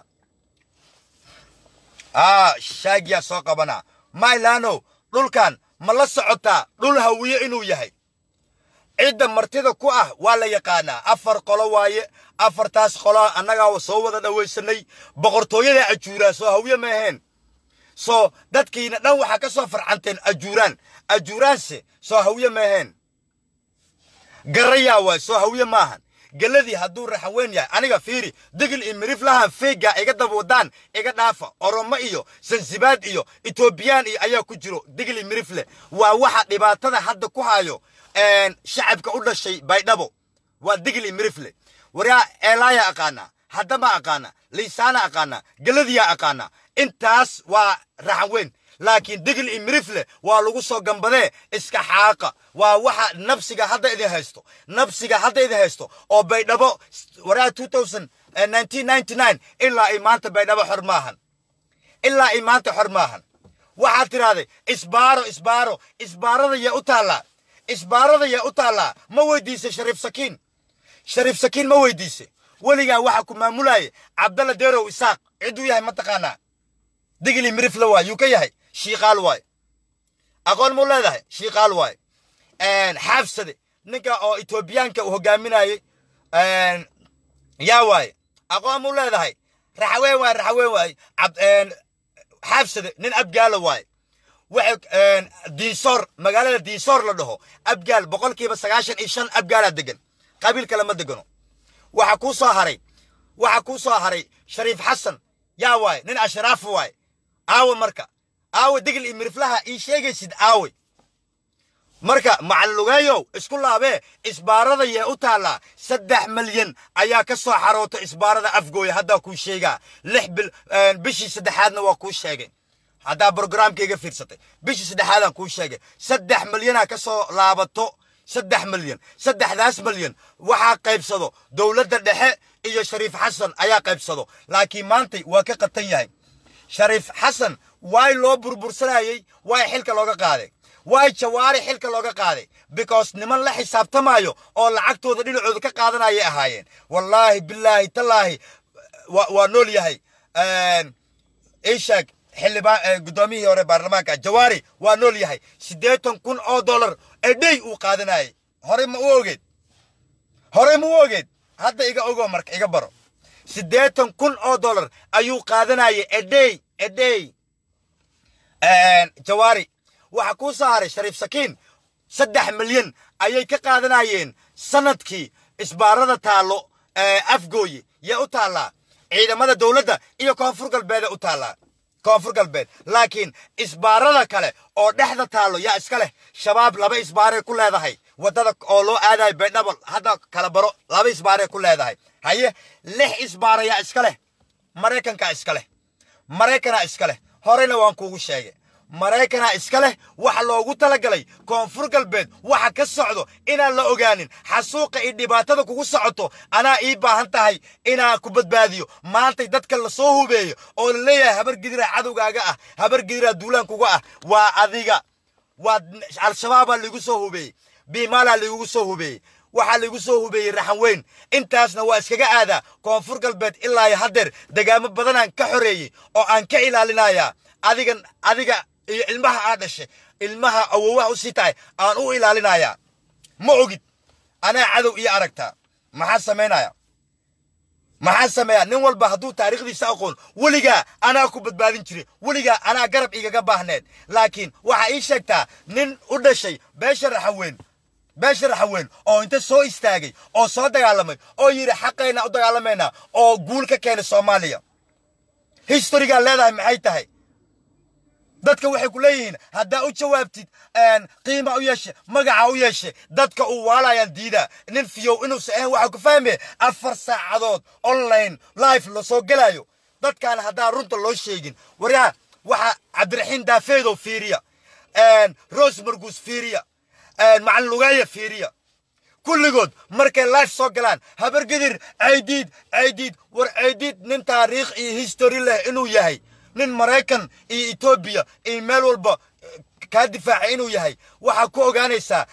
aa shaagiyaa soo qabanaa mylanow dhulkan ma la socotaa dhul hawiye inuu yahay cidda martida ku ah waa la yaqaanaa afar qolo waaye afartaas qolo annagaa soo wada dhawaysanay boqortooyada ajuuraan soo hawiye ma aheen soo dadkiina dhan waxaa ka soo farcanteen ajuuraan ajuuraanse soo hawiye ma aheen garayaa waay soo hawiye maahan geladii hadduu raxaweyn yahay aniga fiiri digil iyo miriflahan feega iga daba wadaan iga dhaafa oromo iyo sansibaad iyo etoobiyaan iyo ayaa ku jiro digil iyo mirifle waa waxa dhibaatada hadda ku hayo shacabka u dhashay baydhabo waa digil iyo mirifle waryaa eelaaya aqaanaa haddama aqaana liisaana aqaana geladiyaa aqaana intaas waa raxaweyn laakiin digil iyo mirifle waa lagu soo gambadee iska xaaqa waa waxa nabsiga hadda idin haysto nabsiga hadda idin haysto oo baydhabo waraa ilaa ay maanta baydhabo xor maahan ilaa ay maanta xor maahan waxaad tidhaahday isbaaro isbaaro isbaarada yaa u taallaa isbaarada yaa u taallaa ma weydiisay shariif sakiin shariif sakiin ma weydiisay weligaa waxa ku maamulaya cabdalla deerow isaaq cidduu yahay ma taqaanaa digili mirifle waay yuu ka yahay shiiqaal waay aqoon muu leedahay shiiqaal waay xaabsade ninka oo etoobiyaanka uu hogaaminayey yaa waaye aqoon muu leedahay raxaween waay raxaween waay xaabsade nin abgaala waay waxay diinsoor magaalada diinsoor la dhaho abgaal boqolkiiba sagaashan iyo shan abgaalaa degan qabiil kale ma degano waxa kuu soo haray waxa kuu soo haray shariif xasan yaa waaye nin ashraaf waaye aawe marka aawe digil iyo miriflaha ii sheegaysid aawe marka macallugeeyow isku laabee isbaarada yee u taallaa saddex malyan ayaa ka soo xaroota isbaarada afgooya haddaa kuu sheegaa lix bil bishii saddexaadna waa kuu sheegay haddaa brograamkayga fiirsatay bishii saddexaadaan kuu sheegay saddex malyanaa ka soo laabato saddex malyan saddexdaas malyan waxaa qaybsado dowladda dhexe iyo shariif xasan ayaa qaybsado laakiin maantay waa ka qatan yahay shariif xasan waay loo burbursanayey waay xilka looga qaaday waay jawaari xilka looga qaaday because niman la xisaabtamayo oo lacagtooda dhinacooda ka qaadanayay ahaayeen wallaahi bilaahi tallaahi waa nool yahay ishaag xildhibaan guddoomiyihii hore baarlamaanka jawaari waa nool yahay siddeetan kun oo dollar ee dhey uu qaadanayay horey ma u ogeed horey ma u ogeed hadda iga ogo marka iga baro siddeetan kun oo dollar ayuu qaadanayay edhey edhey jawaari waxa kuu soo haray shariif sakiin saddex milyan ayay ka qaadanayeen sanadkii isbaarada taallo afgooye yee u taallaa ciidamada dowladda iyo koonfur galbeede u taallaa koonfur galbeed laakiin isbaarada kale oo dhexda taallo yaa iska leh shabaab laba isbaaray ku leedahay waddada oo loo aadayo baydhabo hadda kala baro laba isbaaray ku leedahay haye lix isbaara yaa iska leh maraykankaa iska leh maraykanaa iska leh horeyna waan kuugu sheegay maraykanaa iska leh waxa loogu talagalay koonfur galbeed waxa ka socdo inaan la ogaanin xasuuqa iyo dhibaatada kugu socoto anaa ii baahan tahay inaan ku badbaadiyo maantay dadka lasoo hubeeyo oo la leeyahay habar gidiraa cadowgaaga ah habar gidiraa duulaankuga ah waa adiga waa al-shabaabaa liigu soo hubeeyey biimaalaa liigugu soo hubeeyey waxaa liigu soo hubeeyey raxan weyn intaasna waa iskaga aadaa koonfur galbeed ilaa iyo haddeer degaamo badanaan ka xoreeyey oo aan ka ilaalinayaa adigan adiga iyo ilmaha aa dhashay ilmaha awowaha u sii tahay aan u ilaalinayaa ma ogid anaa cadow iyo aragtaa maxaa samaynaya maxaa sameeyaa nin walba hadduu taariikhdiisa aqoon weligaa anaa ku badbaadin jiray weligaa anaa garab igaga baahneed laakiin waxaa ii sheegtaa nin u dhashay beesha raxaweyn beesha raxaweyn oo inta soo istaagay oo soo dagaalamay oo yidhi xaqayna u dagaalamaynaa oo guul ka keenay soomaaliya historigaa leedahay maxay tahay dadka waxay ku leeyihiin haddaa u jawaabtid qiima u yeeshe magaca u yeeshe dadka uu waalayaan diidaa nin fiyow inuusa ahayn waxaa ku fahmaya afar saacadood online life lasoo gelayo dadkaan haddaa runta loo sheegin waryaa waxaa cabdiraxiin daafeedow fiiriya rose marguus fiiriya macalin lugeeya fiiriya kulligood markay life soo galaan habargedir caydiid caydiid war caydiid nin taariikh iyo history leh inuu yahay nin maraykan iyo etoobiya iyo meel walba kaa difaacay inuu yahay waxaa ku ogaanaysaa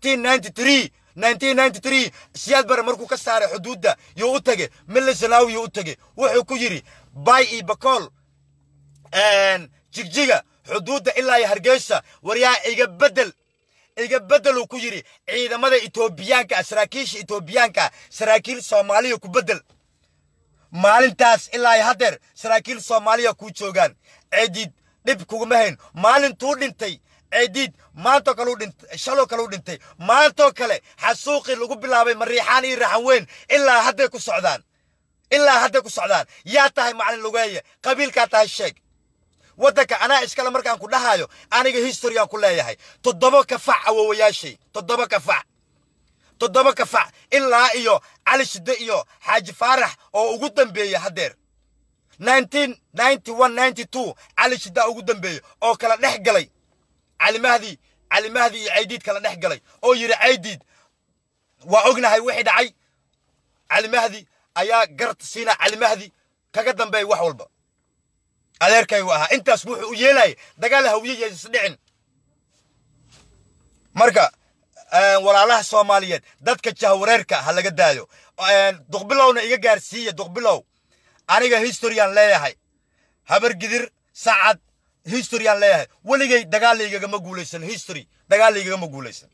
siyaad bare markuu ka saaray xuduudda yuu u tegey milisanawi yuu u tegey wuxuu ku yidhi bay iyo bakool jigjiga xuduudda ilaa iyo hargeysa waryaa iga beddel iga beddeluu ku yidhi ciidamada etoobiyaanka ah saraakiisha etoobiyaanka ah saraakiil soomaaliya ku beddel maalintaas ilaa iyo haddeer saraakiil soomaaliya kuu joogaan ceediid dhib kuguma hayn maalintuu dhintay ceediid maantoo kale dhintay shaloo kale u dhintay maantoo kale xasuuqii lagu bilaabay mariixaan iyo raxan weyn ilaa hadday ku socdaan ilaa hadday ku socdaan yaa tahay macalin lugeeye qabiilkaa tahay sheeg waddanka anaa iskale markaan ku dhahayo aniga historigaan ku leeyahay toddoba kafac awowayaashay toddoba kafac toddoba kafac ilaa iyo cali shidde iyo xaaji faarax oo ugu dambeeya haddeer cali shiddaa ugu dambeeya oo kala dhex galay cali mahdi cali mahdi iyo caydiid kala dhex galay oo yidhi caydiid waa ognahay wixii dhacay cali mahdi ayaa garta siina cali mahdi kaga dambeeya wax walba adeerkaygu ahaa intaas wuxuu u yeelayay dagaal hawiye isdhicin marka walaalaha soomaaliyeed dadka jahwareerka ha laga daayo duqbilowna iga gaarsiiya duqbilow aniga historiyaan leeyahay habargidir sacad historiyaan leeyahay weligay dagaalaygagama guulaysan history dagaalaygagama guulaysan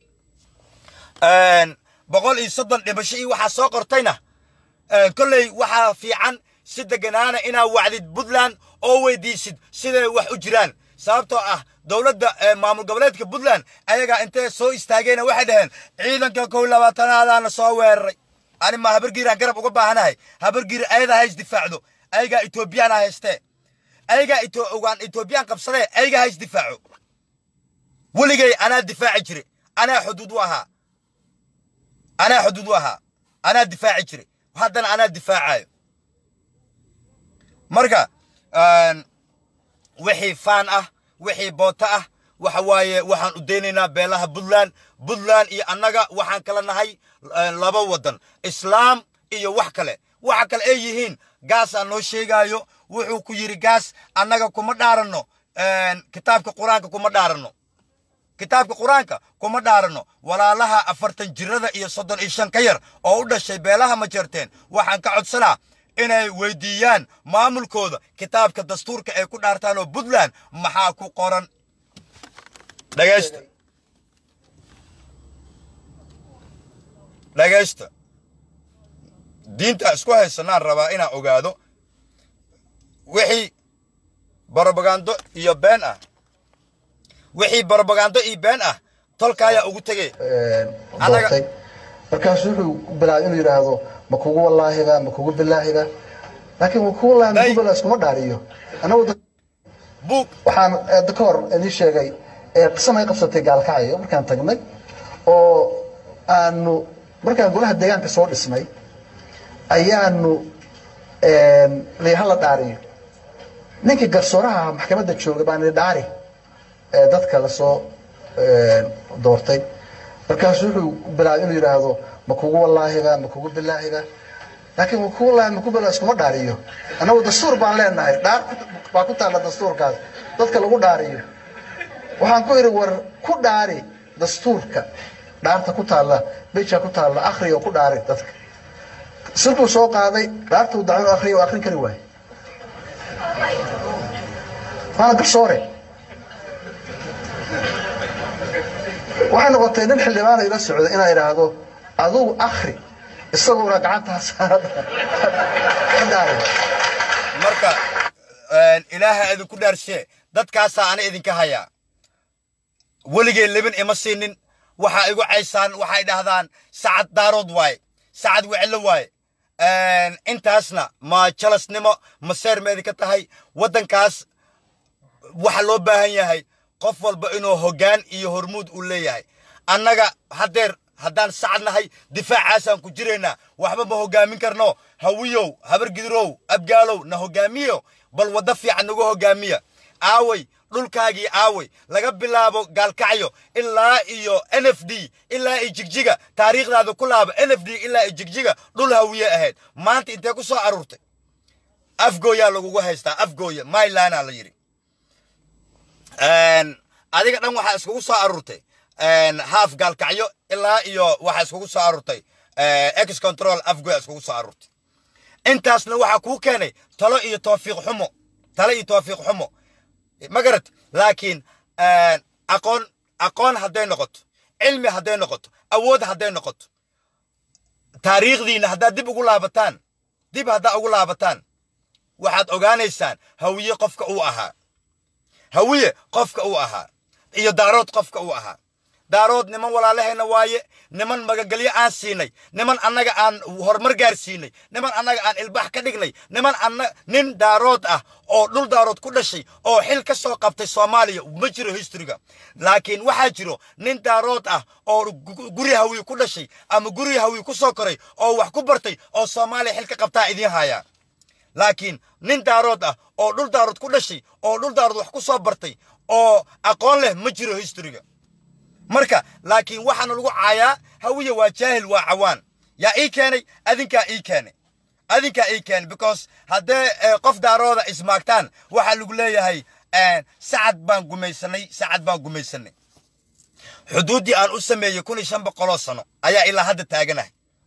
boqol iyo soddon dhimasho iyo waxaa soo qortayna kolley waxaa fiican si deganaana inaa wacdid puntland oo weydiisid siday wax u jiraan sababtoo ah dowladda maamul goboleedka puntland ayagaa intay soo istaageena waxay dhaheen ciidanka kow labaatanaadaana soo weeraray ani ma habargiiraan garab uga baahanahay habargiir ayada hays difaacdo ayagaa etoobiyaan haystee ayagaa ogaan etoobiyaan qabsadee ayagaa hays difaaco weligay anaa difaaci jire anaa xuduud u ahaa anaa xuduud u ahaa anaa difaaci jire haddana anaa difaacayo marka wixii faan ah wixii booto ah waxa waaye waxaan u daynaynaa beelaha puntland puntland iyo annaga waxaan kala nahay laba waddan islaam iyo wax kale waxa kale ay yihiin gaasaa noo sheegaayo wuxuu ku yidhi gaas annaga kuma dhaaranno kitaabka qur-aanka kuma dhaaranno kitaabka qur-aanka kuma dhaaranno walaalaha afartan jirada iyo soddon iyo shan ka yar oo u dhashay beelaha ma jeerteen waxaan ka codsanaa inay weydiiyaan maamulkooda kitaabka dastuurka ay ku dhaartaan oo puntland maxaa ku qoran dhagaysta dhagaysta diinta isku haysanaan rabaa inaan ogaado wixii barobagando iyo been ah wixii barobagando iyo been ah tolkaayaa ugu tegey doortay markaasu wuxuu bilaabay inuu yidhaahdo ma kugu wallaahiba ma kugu bilaahiba laakiin ma kugu wallaahi ma kugu bilaahi iskuma dhaariyo anagu buug waxaan hadda ka hor idin sheegay qisamay qabsatay gaalkacyo markaan tagnay oo aanu markaan golaha deegaanka soo dhisnay ayaanu hala dhaariyo ninkii garsooraha maxkamadda jooga baan idhi dhaari ee dadka lasoo doortay markaasu wuxuu bilaabay inuu yidhaahdo ma kugu wallaahiba ma kugu bilaahiba laakiin ma kugu wallaahi ma kugu bilaahi iskuma dhaariyo annagu dastuur baan leenahay dhaar baa ku taalla dastuurkaas dadka lagu dhaariyo waxaan ku idhi war ku dhaari dastuurka dhaarta ku taalla beja ku taalla akhriyo ku dhaari dadka silbuu soo qaaday dhaartuu dacwo akhriyo oo akhrin kari waaye waana garsoore waxay noqotay nin xildhibaana ila socda inaa idhaahdo adugu akhri isaguna gacanta saarada ka dhaaray marka ilaaha idinku dhaarshee dadkaasaa ana idinka hayaa weligay lebin ima siinin waxaa igu caysaan waxay dhahdaan sacad daarood waaye sacad weclo waaye intaasna ma jalasnimo ma seermeedi ka tahay waddankaas waxa loo baahan yahay qof walba inuu hoggaan iyo hormuud uu leeyahay annaga haddeer haddaan sacad nahay difaacaasaan ku jiraynaa waxba ma hoggaamin karno hawiyow habargidirow abgaalow na hoggaamiyo bal waddo fiican nagu hoggaamiya aaway dhulkaagii aaway laga bilaabo gaalkacyo ilaa iyo n f d ilaa iyo jigjiga taariikhdaada ku laaba n f d ilaa iyo jigjiga dhul hawiye ahayd maanta intee ku soo aruurtay afgooyaa lagugu haystaa afgooya mylanaa la yidhi adiga dhan waxaa iskugu soo aruurtay haaf gaalkacyo ilaa iyo waxaa iskugu soo aruurtay ex control afgooya iskugu soo aruurtay intaasna waxaa kuu keenay talo iyo toofiiq xumo talo iyo toofiiq xumo ma garat laakiin aqoon aqoon hadday noqoto cilmi hadday noqoto awood hadday noqoto taariikhdiina haddaad dib ugu laabataan dib haddaa ugu laabataan waxaad ogaanaysaan hawiye qofka uu ahaa hawiye qofka uu ahaa iyo daarood qofka uu ahaa daarood niman walaalahayna waaye niman magagelyo aan siinay niman annaga aan horumar gaarsiinay niman annaga aan ilbax ka dhignay niman anna nin daarood ah oo dhul daarood ku dhashay oo xil ka soo qabtay soomaaliya ma jiro historyga laakiin waxaa jiro nin daarood ah oo guri hawiye ku dhashay ama guri hawiye ku soo koray oo wax ku bartay oo soomaaliya xil ka qabtaa idiin hayaa laakiin nin daarood ah oo dhul daarood ku dhashay oo dhul daarood wax ku soo bartay oo aqoon leh ma jiro historyga marka laakiin waxaana lagu caayaa hawiye waa jaahil waa cawaan yaa ii keenay adinkaa ii keenay adinkaa ii keenay because haddee qof daarooda ismaagtaan waxaa lagu leeyahay sacad baan gumaysanay sacad baan gumaysanay xuduuddii aan u sameeyey kun iyo shan boqoloo sano ayaa ilaa hadda taaganahay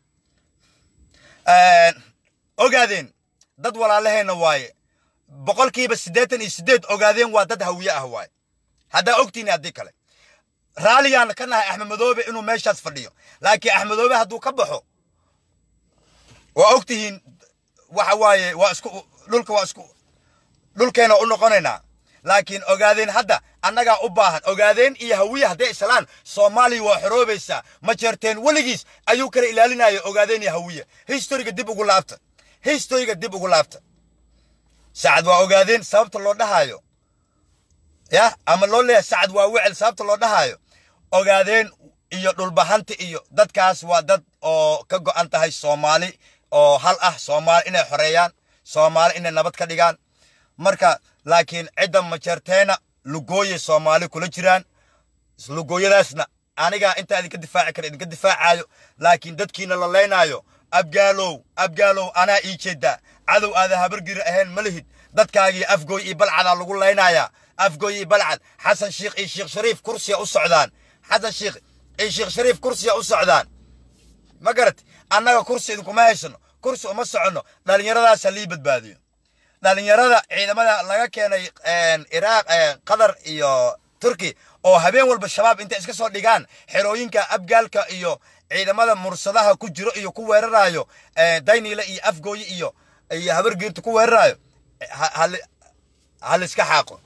ogaadeen dad walaalaheenna waaye boqolkiiba siddeetan iyo siddeed ogaadeen waa dad hawiye ah waaye haddaa ogtiini haddii kale raalligaan ka nahay axmed madoobe inuu meeshaas fadhiyo laakiin axmed madoobe hadduu ka baxo waa ogtihiin waxa waaye waa isku dhulka waa isku dhulkeena u noqonaynaa laakiin ogaadeen hadda annagaa u baahan ogaadeen iyo hawiye hadday islaan soomaaliya waa xoroobaysaa ma jeerteen weligiis ayuu kala ilaalinaya ogaadeen iyo hawiye historyga dib ugu laabta historyga dib ugu laabta sacad waa ogaadeen sababta loo dhahaayo ya ama loo leeyahay sacad waa wecel sababta loo dhahaayo ogaadeen iyo dhulbahanta iyo dadkaas waa dad oo ka go'an tahay soomaali oo hal ah soomaali inay xoreeyaan soomaali inay nabad ka dhigaan marka laakiin cidda majeerteena lugooye soomaali kula jiraan lugooyadaasna anigaa intaa idinka difaaci kara idinka difaacayo laakiin dadkiina la leynaayo abgaalow abgaalow anaa ii jeedaa cadow aada habargiri ahayn ma lihid dadkaagii afgooy iyo balcadaa lagu leynayaa afgooy iyo balcad xasan sheikh iyo sheekh shariif kursiya u socdaan xasan sheikh iyo sheekh shariif kursiya u socdaan ma garat annaga kursi idinkuma haysano kursi uma soconno dhallinyaradaasa lii badbaadiyo dhallinyarada ciidamada laga keenay iraaq qatar iyo turki oo habeen walba shabaab intay iska soo dhigaan xerooyinka abgaalka iyo ciidamada mursadaha ku jiro iyo ku weerarayo dayniile iyo afgooye iyo iyo habargiirta ku weerarayo haliska xaaqo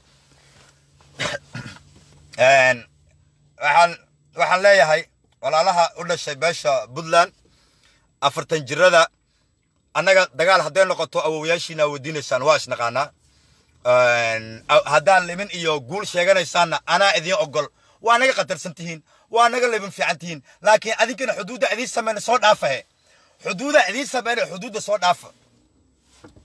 waxaan waxaan leeyahay walaalaha u dhashay beesha puntland afartan jirada annaga dagaal hadday noqoto awowayaashiina weydiinaysaan waa isnaqaanaa haddaan limin iyo guul sheeganaysaanna anaa idiin ogol waa naga qatarsan tihiin waa naga libin fiican tihiin laakiin adinkana xuduudda idiin sameyna soo dhaafahe xuduudda idiin sameyna xuduudda soo dhaafa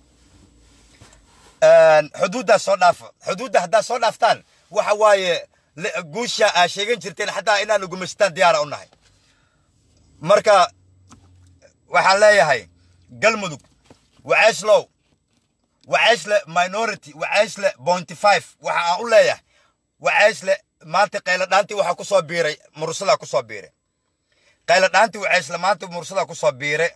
xuduuddaa soo dhaafa xuduudda haddaad soo dhaaftaan waxa waaye le- guusha aa sheegan jirteen xataa inaanu gumaystaan diyaara u nahay marka waxaan leeyahay galmudug waceeslow waceesle minority waceesle pointy five waxa aan u leeyahay waceesle maanta qaylo dhaantii waxaa ku soo biiray mursadaa ku soo biiray qaylo dhaantii waceesle maanta mursadaa ku soo biiray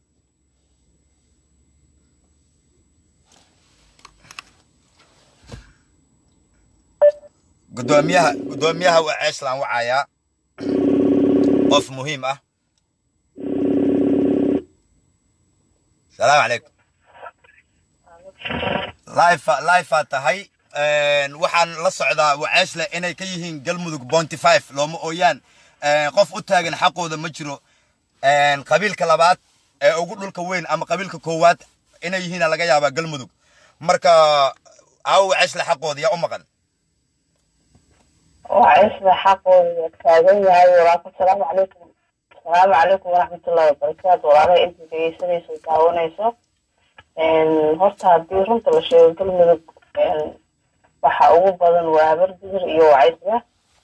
gudoomiyaha gudoomiyaha waceeslaan wacayaa qof muhiim ah salaamu calaykum life lifea tahay Een, waxaan la socdaa waceesle inay ka yihiin galmudug bointy five looma ooyaan Een, qof u taagan xaqooda ma jiro Een, qabiilka labaad ee ugu dhulka weyn ama qabiilka koowaad inay yihiina laga yaabaa galmudug marka aawo waceesle xaqooda yaa u maqan وعيشنا حقه تاجن yahay walaal salaamu calaykum salaamu calaykum waraxmatullaahi wabarakaatu walaalay inta dhegeysanayso daawanayso horta haddii runta la sheego galmudug waxa ugu badan waa habargidir iyo wacaysga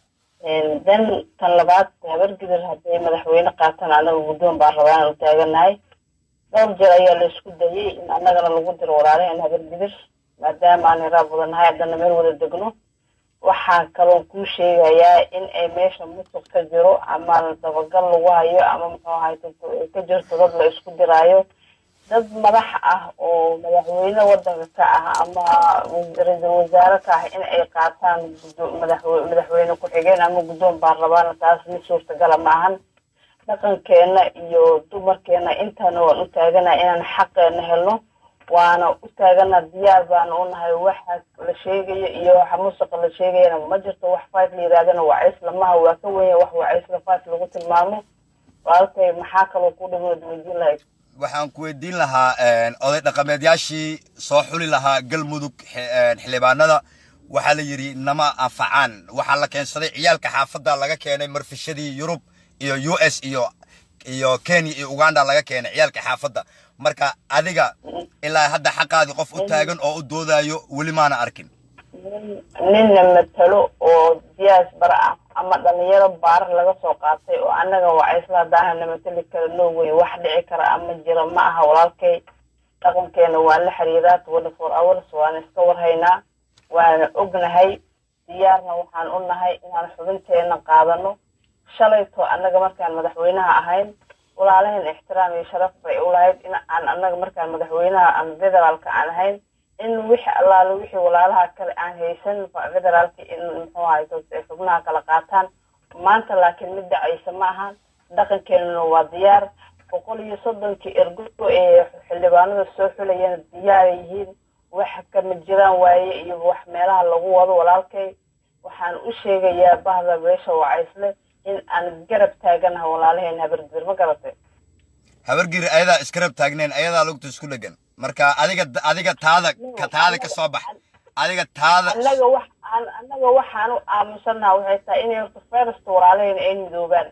dan tan labaad habargidir hadday madaxweyne qaataan anaga guddoon baan rabaa inaan u taaganahay dhowr jeer ayaa la isku dayay in annagana lagu diro walaalaheen habargidir maadaama aan iraa badannahay haddana meel wada degno waxaan kaloo kuu sheegayaa in ay meesha musuq ka jiro ama dabagal lagu hayo ama muxuu ahay ka jirto dad la isku diraayo dad madax ah oo madaxweyne wadanka ka ah ama ra-iisul wasaare ka ah in ay qaataan gudo- madaxwe- madaxweyne ku-xigeen ama guddoon baarlamaana taas mid suurtagala maahan dhaqankeena iyo dumarkeena intaana waan u taagana inaan xaqeena helno waana u taagana diyaar baana u nahay waxa la sheegayo iyo waxa musuqa la sheegayana ma jirto wax fight la yidhahdana wacays lamaha waa ka wenya wax wacaysla fight lagu tilmaamo walaalkay maxaa kaloo ku dhimood weydiin lahayd waxaan ku weydiin lahaa een, oday dhaqameedyaashii soo xuli lahaa galmudug xi- een, xildhibaanada waxaa la yidhi nama anfacaan waxaa la keensaday ciyaalka xaafadda laga keenay marfishadii yurub iyo u s iyo iyo kenya iyo uganda laga keenay ciyaalka xaafadda marka adiga ilaa hadda xaqaadii qof u taagan oo u doodayo weli maana arkin nin ninna matalo oo diyaas bara ah ama dhalinyaro baarar laga soo qaatay oo annaga wacaysla haddaana na matali kara no way wax dhici kara ama jira ma aha walaalkay dhaqankeena waan la xiriiraa twenty four hours waana iska warhaynaa waana ognahay diyaarna waxaan u nahay inaan xubinteena qaadano shalayto annaga markaan madaxweynaha ahayn walaalaheen ixtiraam iyo sharaf bay u lahayd in aan annaga markaan madaxweynaha ama federaalka aan ahayn in wixi allaale wixii walaalaha kale aan haysan federaalka in muxuu ahay ay xubnaha kala qaataan maanta laakiin mid dhacaysa ma ahan dhaqankeenuna waa diyaar boqol iyo soddonkii ergo ee xildhibaanada soo xulayana diyaaray yihiin wax kama jiraan waaye iyo wax meelaha lagu wado walaalkay waxaan u sheegayaa bahda beesha wacaysle in aan garab taaganaha walaalaheen habargidir ma garatay habargiri ayadaa iskarab taagneen ayadaa lugta isku dhegan marka adiga adiga taada ka taada ka soo bax adiga taada annaga wax aan annaga waxaan u aamusanaha waxay tahay inay horta first walaalaheen ay midoobaan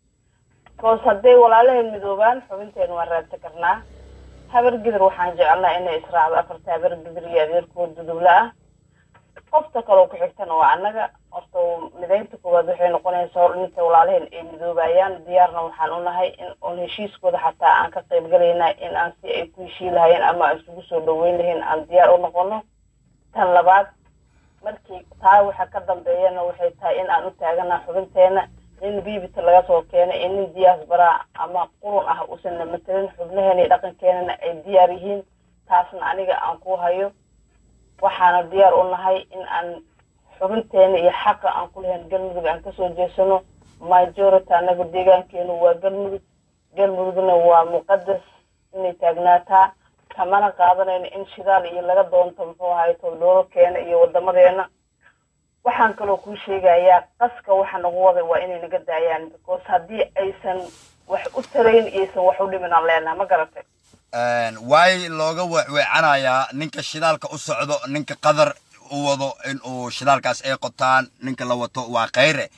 bcause hadday walaalaheen midoobaan xubinteena waan raadsan karnaa habargidir waxaan jecelnaa inay israacdo afarta habargidir iyo adeerkood dudubla ah qofta kaloo ku xigtana waa annaga horta midaynta koowaad waxay noqonaysaa hor inta walaalaheen ay midoobayaan diyaarna waxaan u nahay in oon heshiiskooda xataa aan ka qayb galaynaa in aan si ay ku heshii lahayeen ama aan isugu soo dhaweyn lahayn aan diyaar u noqono tan labaad markii taa waxa ka dambeeyana waxay tahay in aan u taagana xubinteena nin biibita laga soo keenay iyo nin diyaas baraa ama qurun ah uusan namatelin xubnaheena iyo dhaqankeenana ay diyaar yihiin taasna aniga aan ku hayo waxaana diyaar u nahay in aan xubinteena iyo xaqa aan ku lahayn galmudug aan kasoo jeesano majority anaga deegaankeenu waa galmudug galmudugna waa muqadas inay taagnaataa kamana qaadanayno in shidaal iyo laga doonto muxuu ahay tobdhooro keena iyo wadamadeena waxaan kaloo kuu sheegayaa qaska waxa nagu waday waa inay naga daayaan because haddii aysan wax u tarayn iyaysan wax u dhimin aan leenaha ma garatay waay looga weecanayaa ninka shidaalka u socdo ninka qadar u wado in uu shidaalkaas ay qotaan ninka la wato waa khayre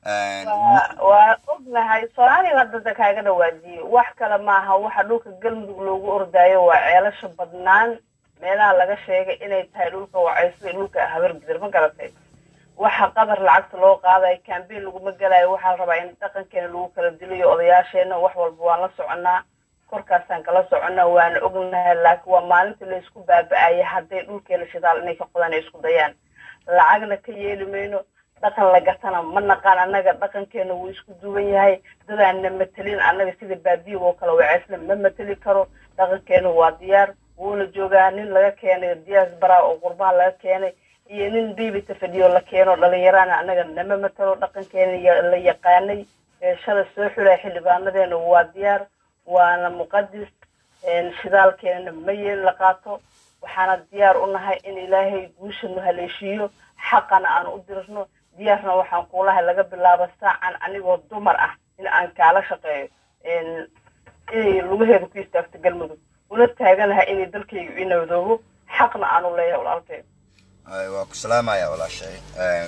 waa ognahay soomaaliya hadda kaaga dhawaajiyey wax kale maaha waxa dhulka galmudug loogu ordaayo waa ceelasha badnaan meelaha laga sheegay inay tahay dhulka wacayso iyo dhulka habargidir ma garatay waxa qadar lacagta loo qaadayo cambain laguma gelayo waxaa la rabaa in dhaqankeena lagu kala dilayo odayaasheena wax walba waan la soconaa korkaasaan kala soconnaa waana ognahay laakiin waa maalinta laysku baaba-aya hadday dhulkeena shidaal inay ka qodaan ay isku dayaan lacagna ka yeeli mayno dhaqan la gatana ma naqaan annaga dhaqankeena wuu isku duwan yahay dadaan na matelin annaga sida baadiya oo kale waceysna ma mateli karo dhaqankeena waa diyaar wuuna joogaa nin laga keenay diyaas baraa oo qurbaha laga keenay iyo nin biibita fadhiyo la keeno dhalinyarana annaga nama matalo dhaqankeena la yaqaanay beeshada soo xulaya xildhibaanadeena waa diyaar waana muqadis shidaalkeenana ma yeel la qaato waxaana diyaar u nahay in ilaahay guushanu haleeshiiyo xaqana aan u dirno diyaarna waxaan kuulahay laga bilaabo saacan anigoo dumar ah in aan kaala shaqeeyo inay lugaheeda ku istaagto galmudug una taaganahay inay dalkayga ii nabadoobo xaqna aanu leeyahay walaalkay waa ku salaamaya walaashay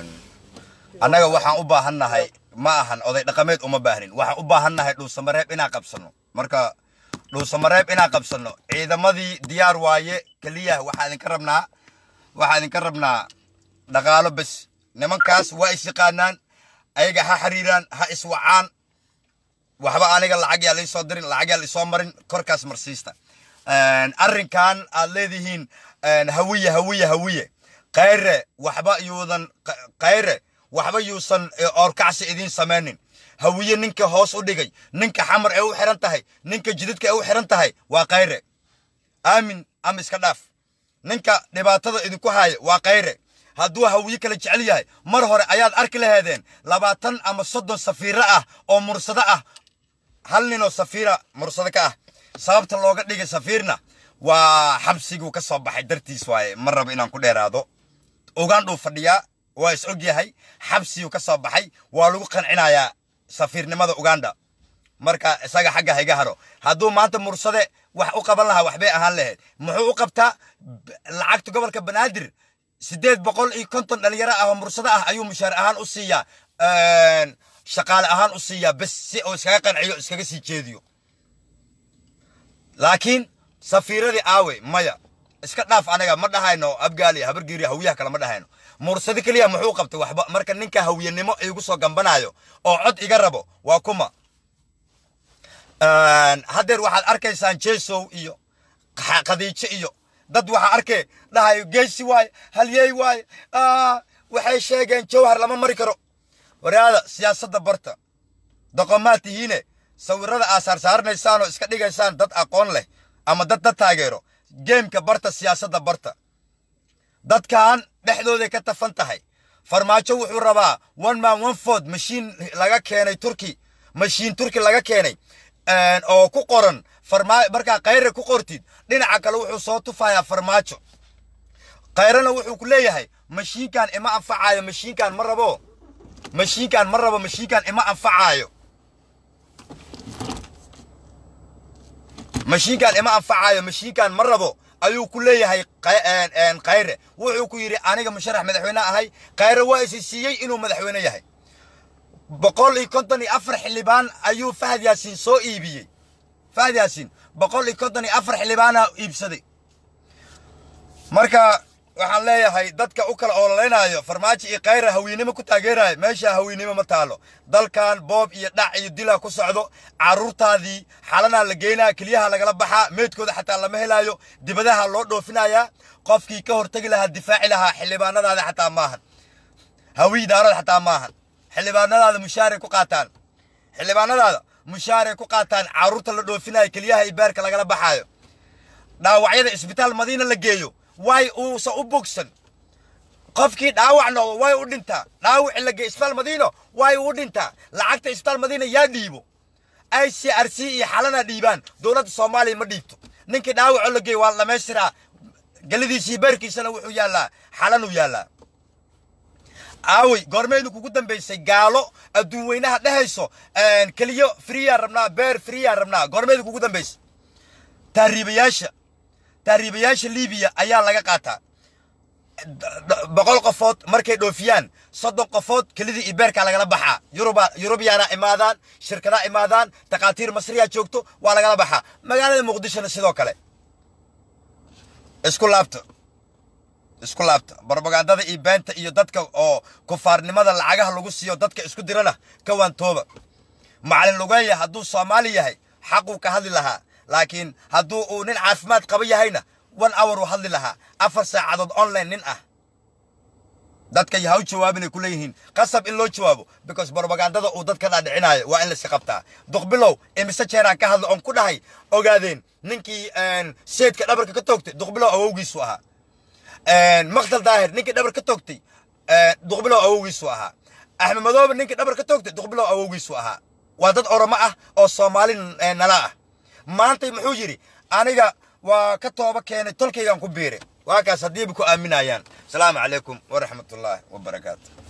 annaga waxaan u baahannahay ma ahan oday dhaqameed uma baahnin waxaan u baahannahay dhuusamareeb inaan qabsano marka dhuusamareeb inaan qabsano ciidamadii diyaar waaye keliya waxaa idinka rabnaa waxaa idinka rabnaa dhaqaalo bes nimankaas waa is yaqaanaan ayaga ha xiriiraan ha iswacaan waxba aniga lacag yaa laisoo dirin lacag yaa laisoo marin korkaas marsiista arrinkan aad leedihiin hawiye hawiye hawiye kayre waxba yuudan kayre waxba yuusan oorkacsi idiin samaynin hawiye ninka hoos u dhigay ninka xamar ee u xiran tahay ninka jididka ee u xiran tahay waa kayre aamin ama iska dhaaf ninka dhibaatada idinku haya waa kayre hadduu hawiye kala jecel yahay mar hore ayaad arki laheedeen labaatan ama soddon safiiro ah oo mursado ah hal ninoo safiira mursado ka ah sababta looga dhigay safiirna waa xabsiguu ka soo baxay dartiis waaye ma rabo inaan ku dheeraado ugandhuu fadhiyaa waa is og yahay xabsiguu ka soo baxay waa lagu qancinayaa safiirnimada uganda marka isaga xagga hayga haro hadduu maanta mursade wax u qaban lahaa waxbay ahaan lahayd muxuu u qabtaa lacagta gobolka banaadir siddeed boqol iyo konton dhalinyaro ah oo mursado ah ayuu mushaar ahaan u siiyaa shaqaale ahaan u siiyaa bes si uu iskaga qanciyo iskaga sii jeediyo laakiin safiiradii aawe maya iska dhaaf anaga ma dhahayno abgaali habargiiri hawiyaha kale ma dhahayno mursado keliya muxuu qabtay waxba marka ninka hawiyanimo igu soo gambanayo oo cod iga rabo waa kuma haddeer waxaad arkaysaan jesow iyo khadiijo iyo dad waxaa arkee dhahayo geesi waaye halyey waaye waxay sheegeen jawhar lama mari karo waraada siyaasadda barta doqomaad tihiine sawirada aa saarsaaranaysaan oo iska dhigaysaan dad aqoon leh ama dad dad taageero geemka barta siyaasadda barta dadkan dhexdooday ka tafan tahay farmaajo wuxuu rabaa one man one ford mashiin laga keenay turki mashiin turki laga keenay oo ku qoran farmaa markaa kayre ku qortid dhinaca kale wuxuu soo tufayaa farmaajo kayrena wuxuu ku leeyahay mashiinkan ima anfacaayo mashiinkan ma rabo mashiinkan ma rabo mashiinkan ima anfacaayo mashiinkan ima anfacaayo mashiinkan ma rabo ayuu ku leeyahay kayre wuxuu ku yidhi aniga musharax madaxweyne ahay kayre waa isi siiyey inuu madaxweyne yahay boqol iyo konton iyo afar xildhibaan ayuu fahad yaasiin soo iibiyey fahad yaasiin boqol iyo konton iyo afar xildhibaana iibsaday marka waxaan leeyahay dadka u kala ololeynaayo farmaajo iyo kayra hawiynimo ku taageerayo meesha hawiynimo ma taalo dalkan boob iyo dhac iyo dila ku socdo carruurtaadii xalanaa la geynaa keliyaha lagala baxaa meydkooda xataa lama helaayo dibadaha loo dhoofinayaa qofkii ka hortegi lahaa difaaci lahaa xildhibaanadaada xataa maahan hawiy daarada xataa maahan xildhibaanadaada mushaaray ku qaataan xildhibaanadaada mushaaray ku qaataan carruurta la dhoofinayo keliyaha iyo beerka lagala baxaayo dhaawacyada isbitaal madiina la geeyo way uusa u bogsan qofkii dhaawac noqdo way u dhintaa dhaawaci la geeyo isbitaal madiino way u dhintaa lacagta isbitaal madiina yaa dhiibo i c r c iyo xalana dhiibaan dowladda soomaaliya ma dhiibto ninkii dhaawaco la geeyo waa la dhamaystiraa gelidiisii beerkiisana wuxuu yaallaa xalanuu yaallaa aawey goormeedu kugu dambaysay gaalo adduun weynaha dhehayso keliyo friyaan rabnaa beer friyaan rabnaa goormeedu kugu dambaysay tahriibayaasha tahriibayaasha libiya ayaa laga qaataa boqol qofood markay dhoofiyaan soddon qofood kelidii iyo beerkaa lagala baxaa yuruba yurubiyaana imaadaan shirkadaa imaadaan takhaatiir masriyaa joogto waa lagala baxaa magaalada muqdishona sidoo kale isku laabta isku laabta barbagandada iyo beenta iyo dadka oo kufaarnimada lacagaha lagu siiyo dadka isku dirana ka waantooba macalin lugeeya hadduu soomaali yahay xaquu ka hadli lahaa laakiin hadduu uu nin caafimaad qaba yahayna one hour uu hadli lahaa afar saacadood online nin ah dadka ha u jawaabinay ku leeyihiin qasab in loo jawaabo because barbagandada uu dadka dhaadhicinayo waa in layska qabtaa duqbilow imise jeeraan ka hadla oon ku dhahay ogaadeen ninkii seedka dhabarka ka toogtay duqbilow awowgiisu ahaa maqdal daahir ninkii dhabar ka toogtay duqbilow awowgiisu ahaa axmed madoobe ninkii dhabar ka toogtay duqbilow awowgiisu ahaa waa dad oromo ah oo soomaali nala ah maantay muxuu yidhi aniga waa ka tooba keenay tolkaygaan ku biiray waa kaas haddiiba ku aaminayaan asalaamu calaykum waraxmatullaahi wabarakaatu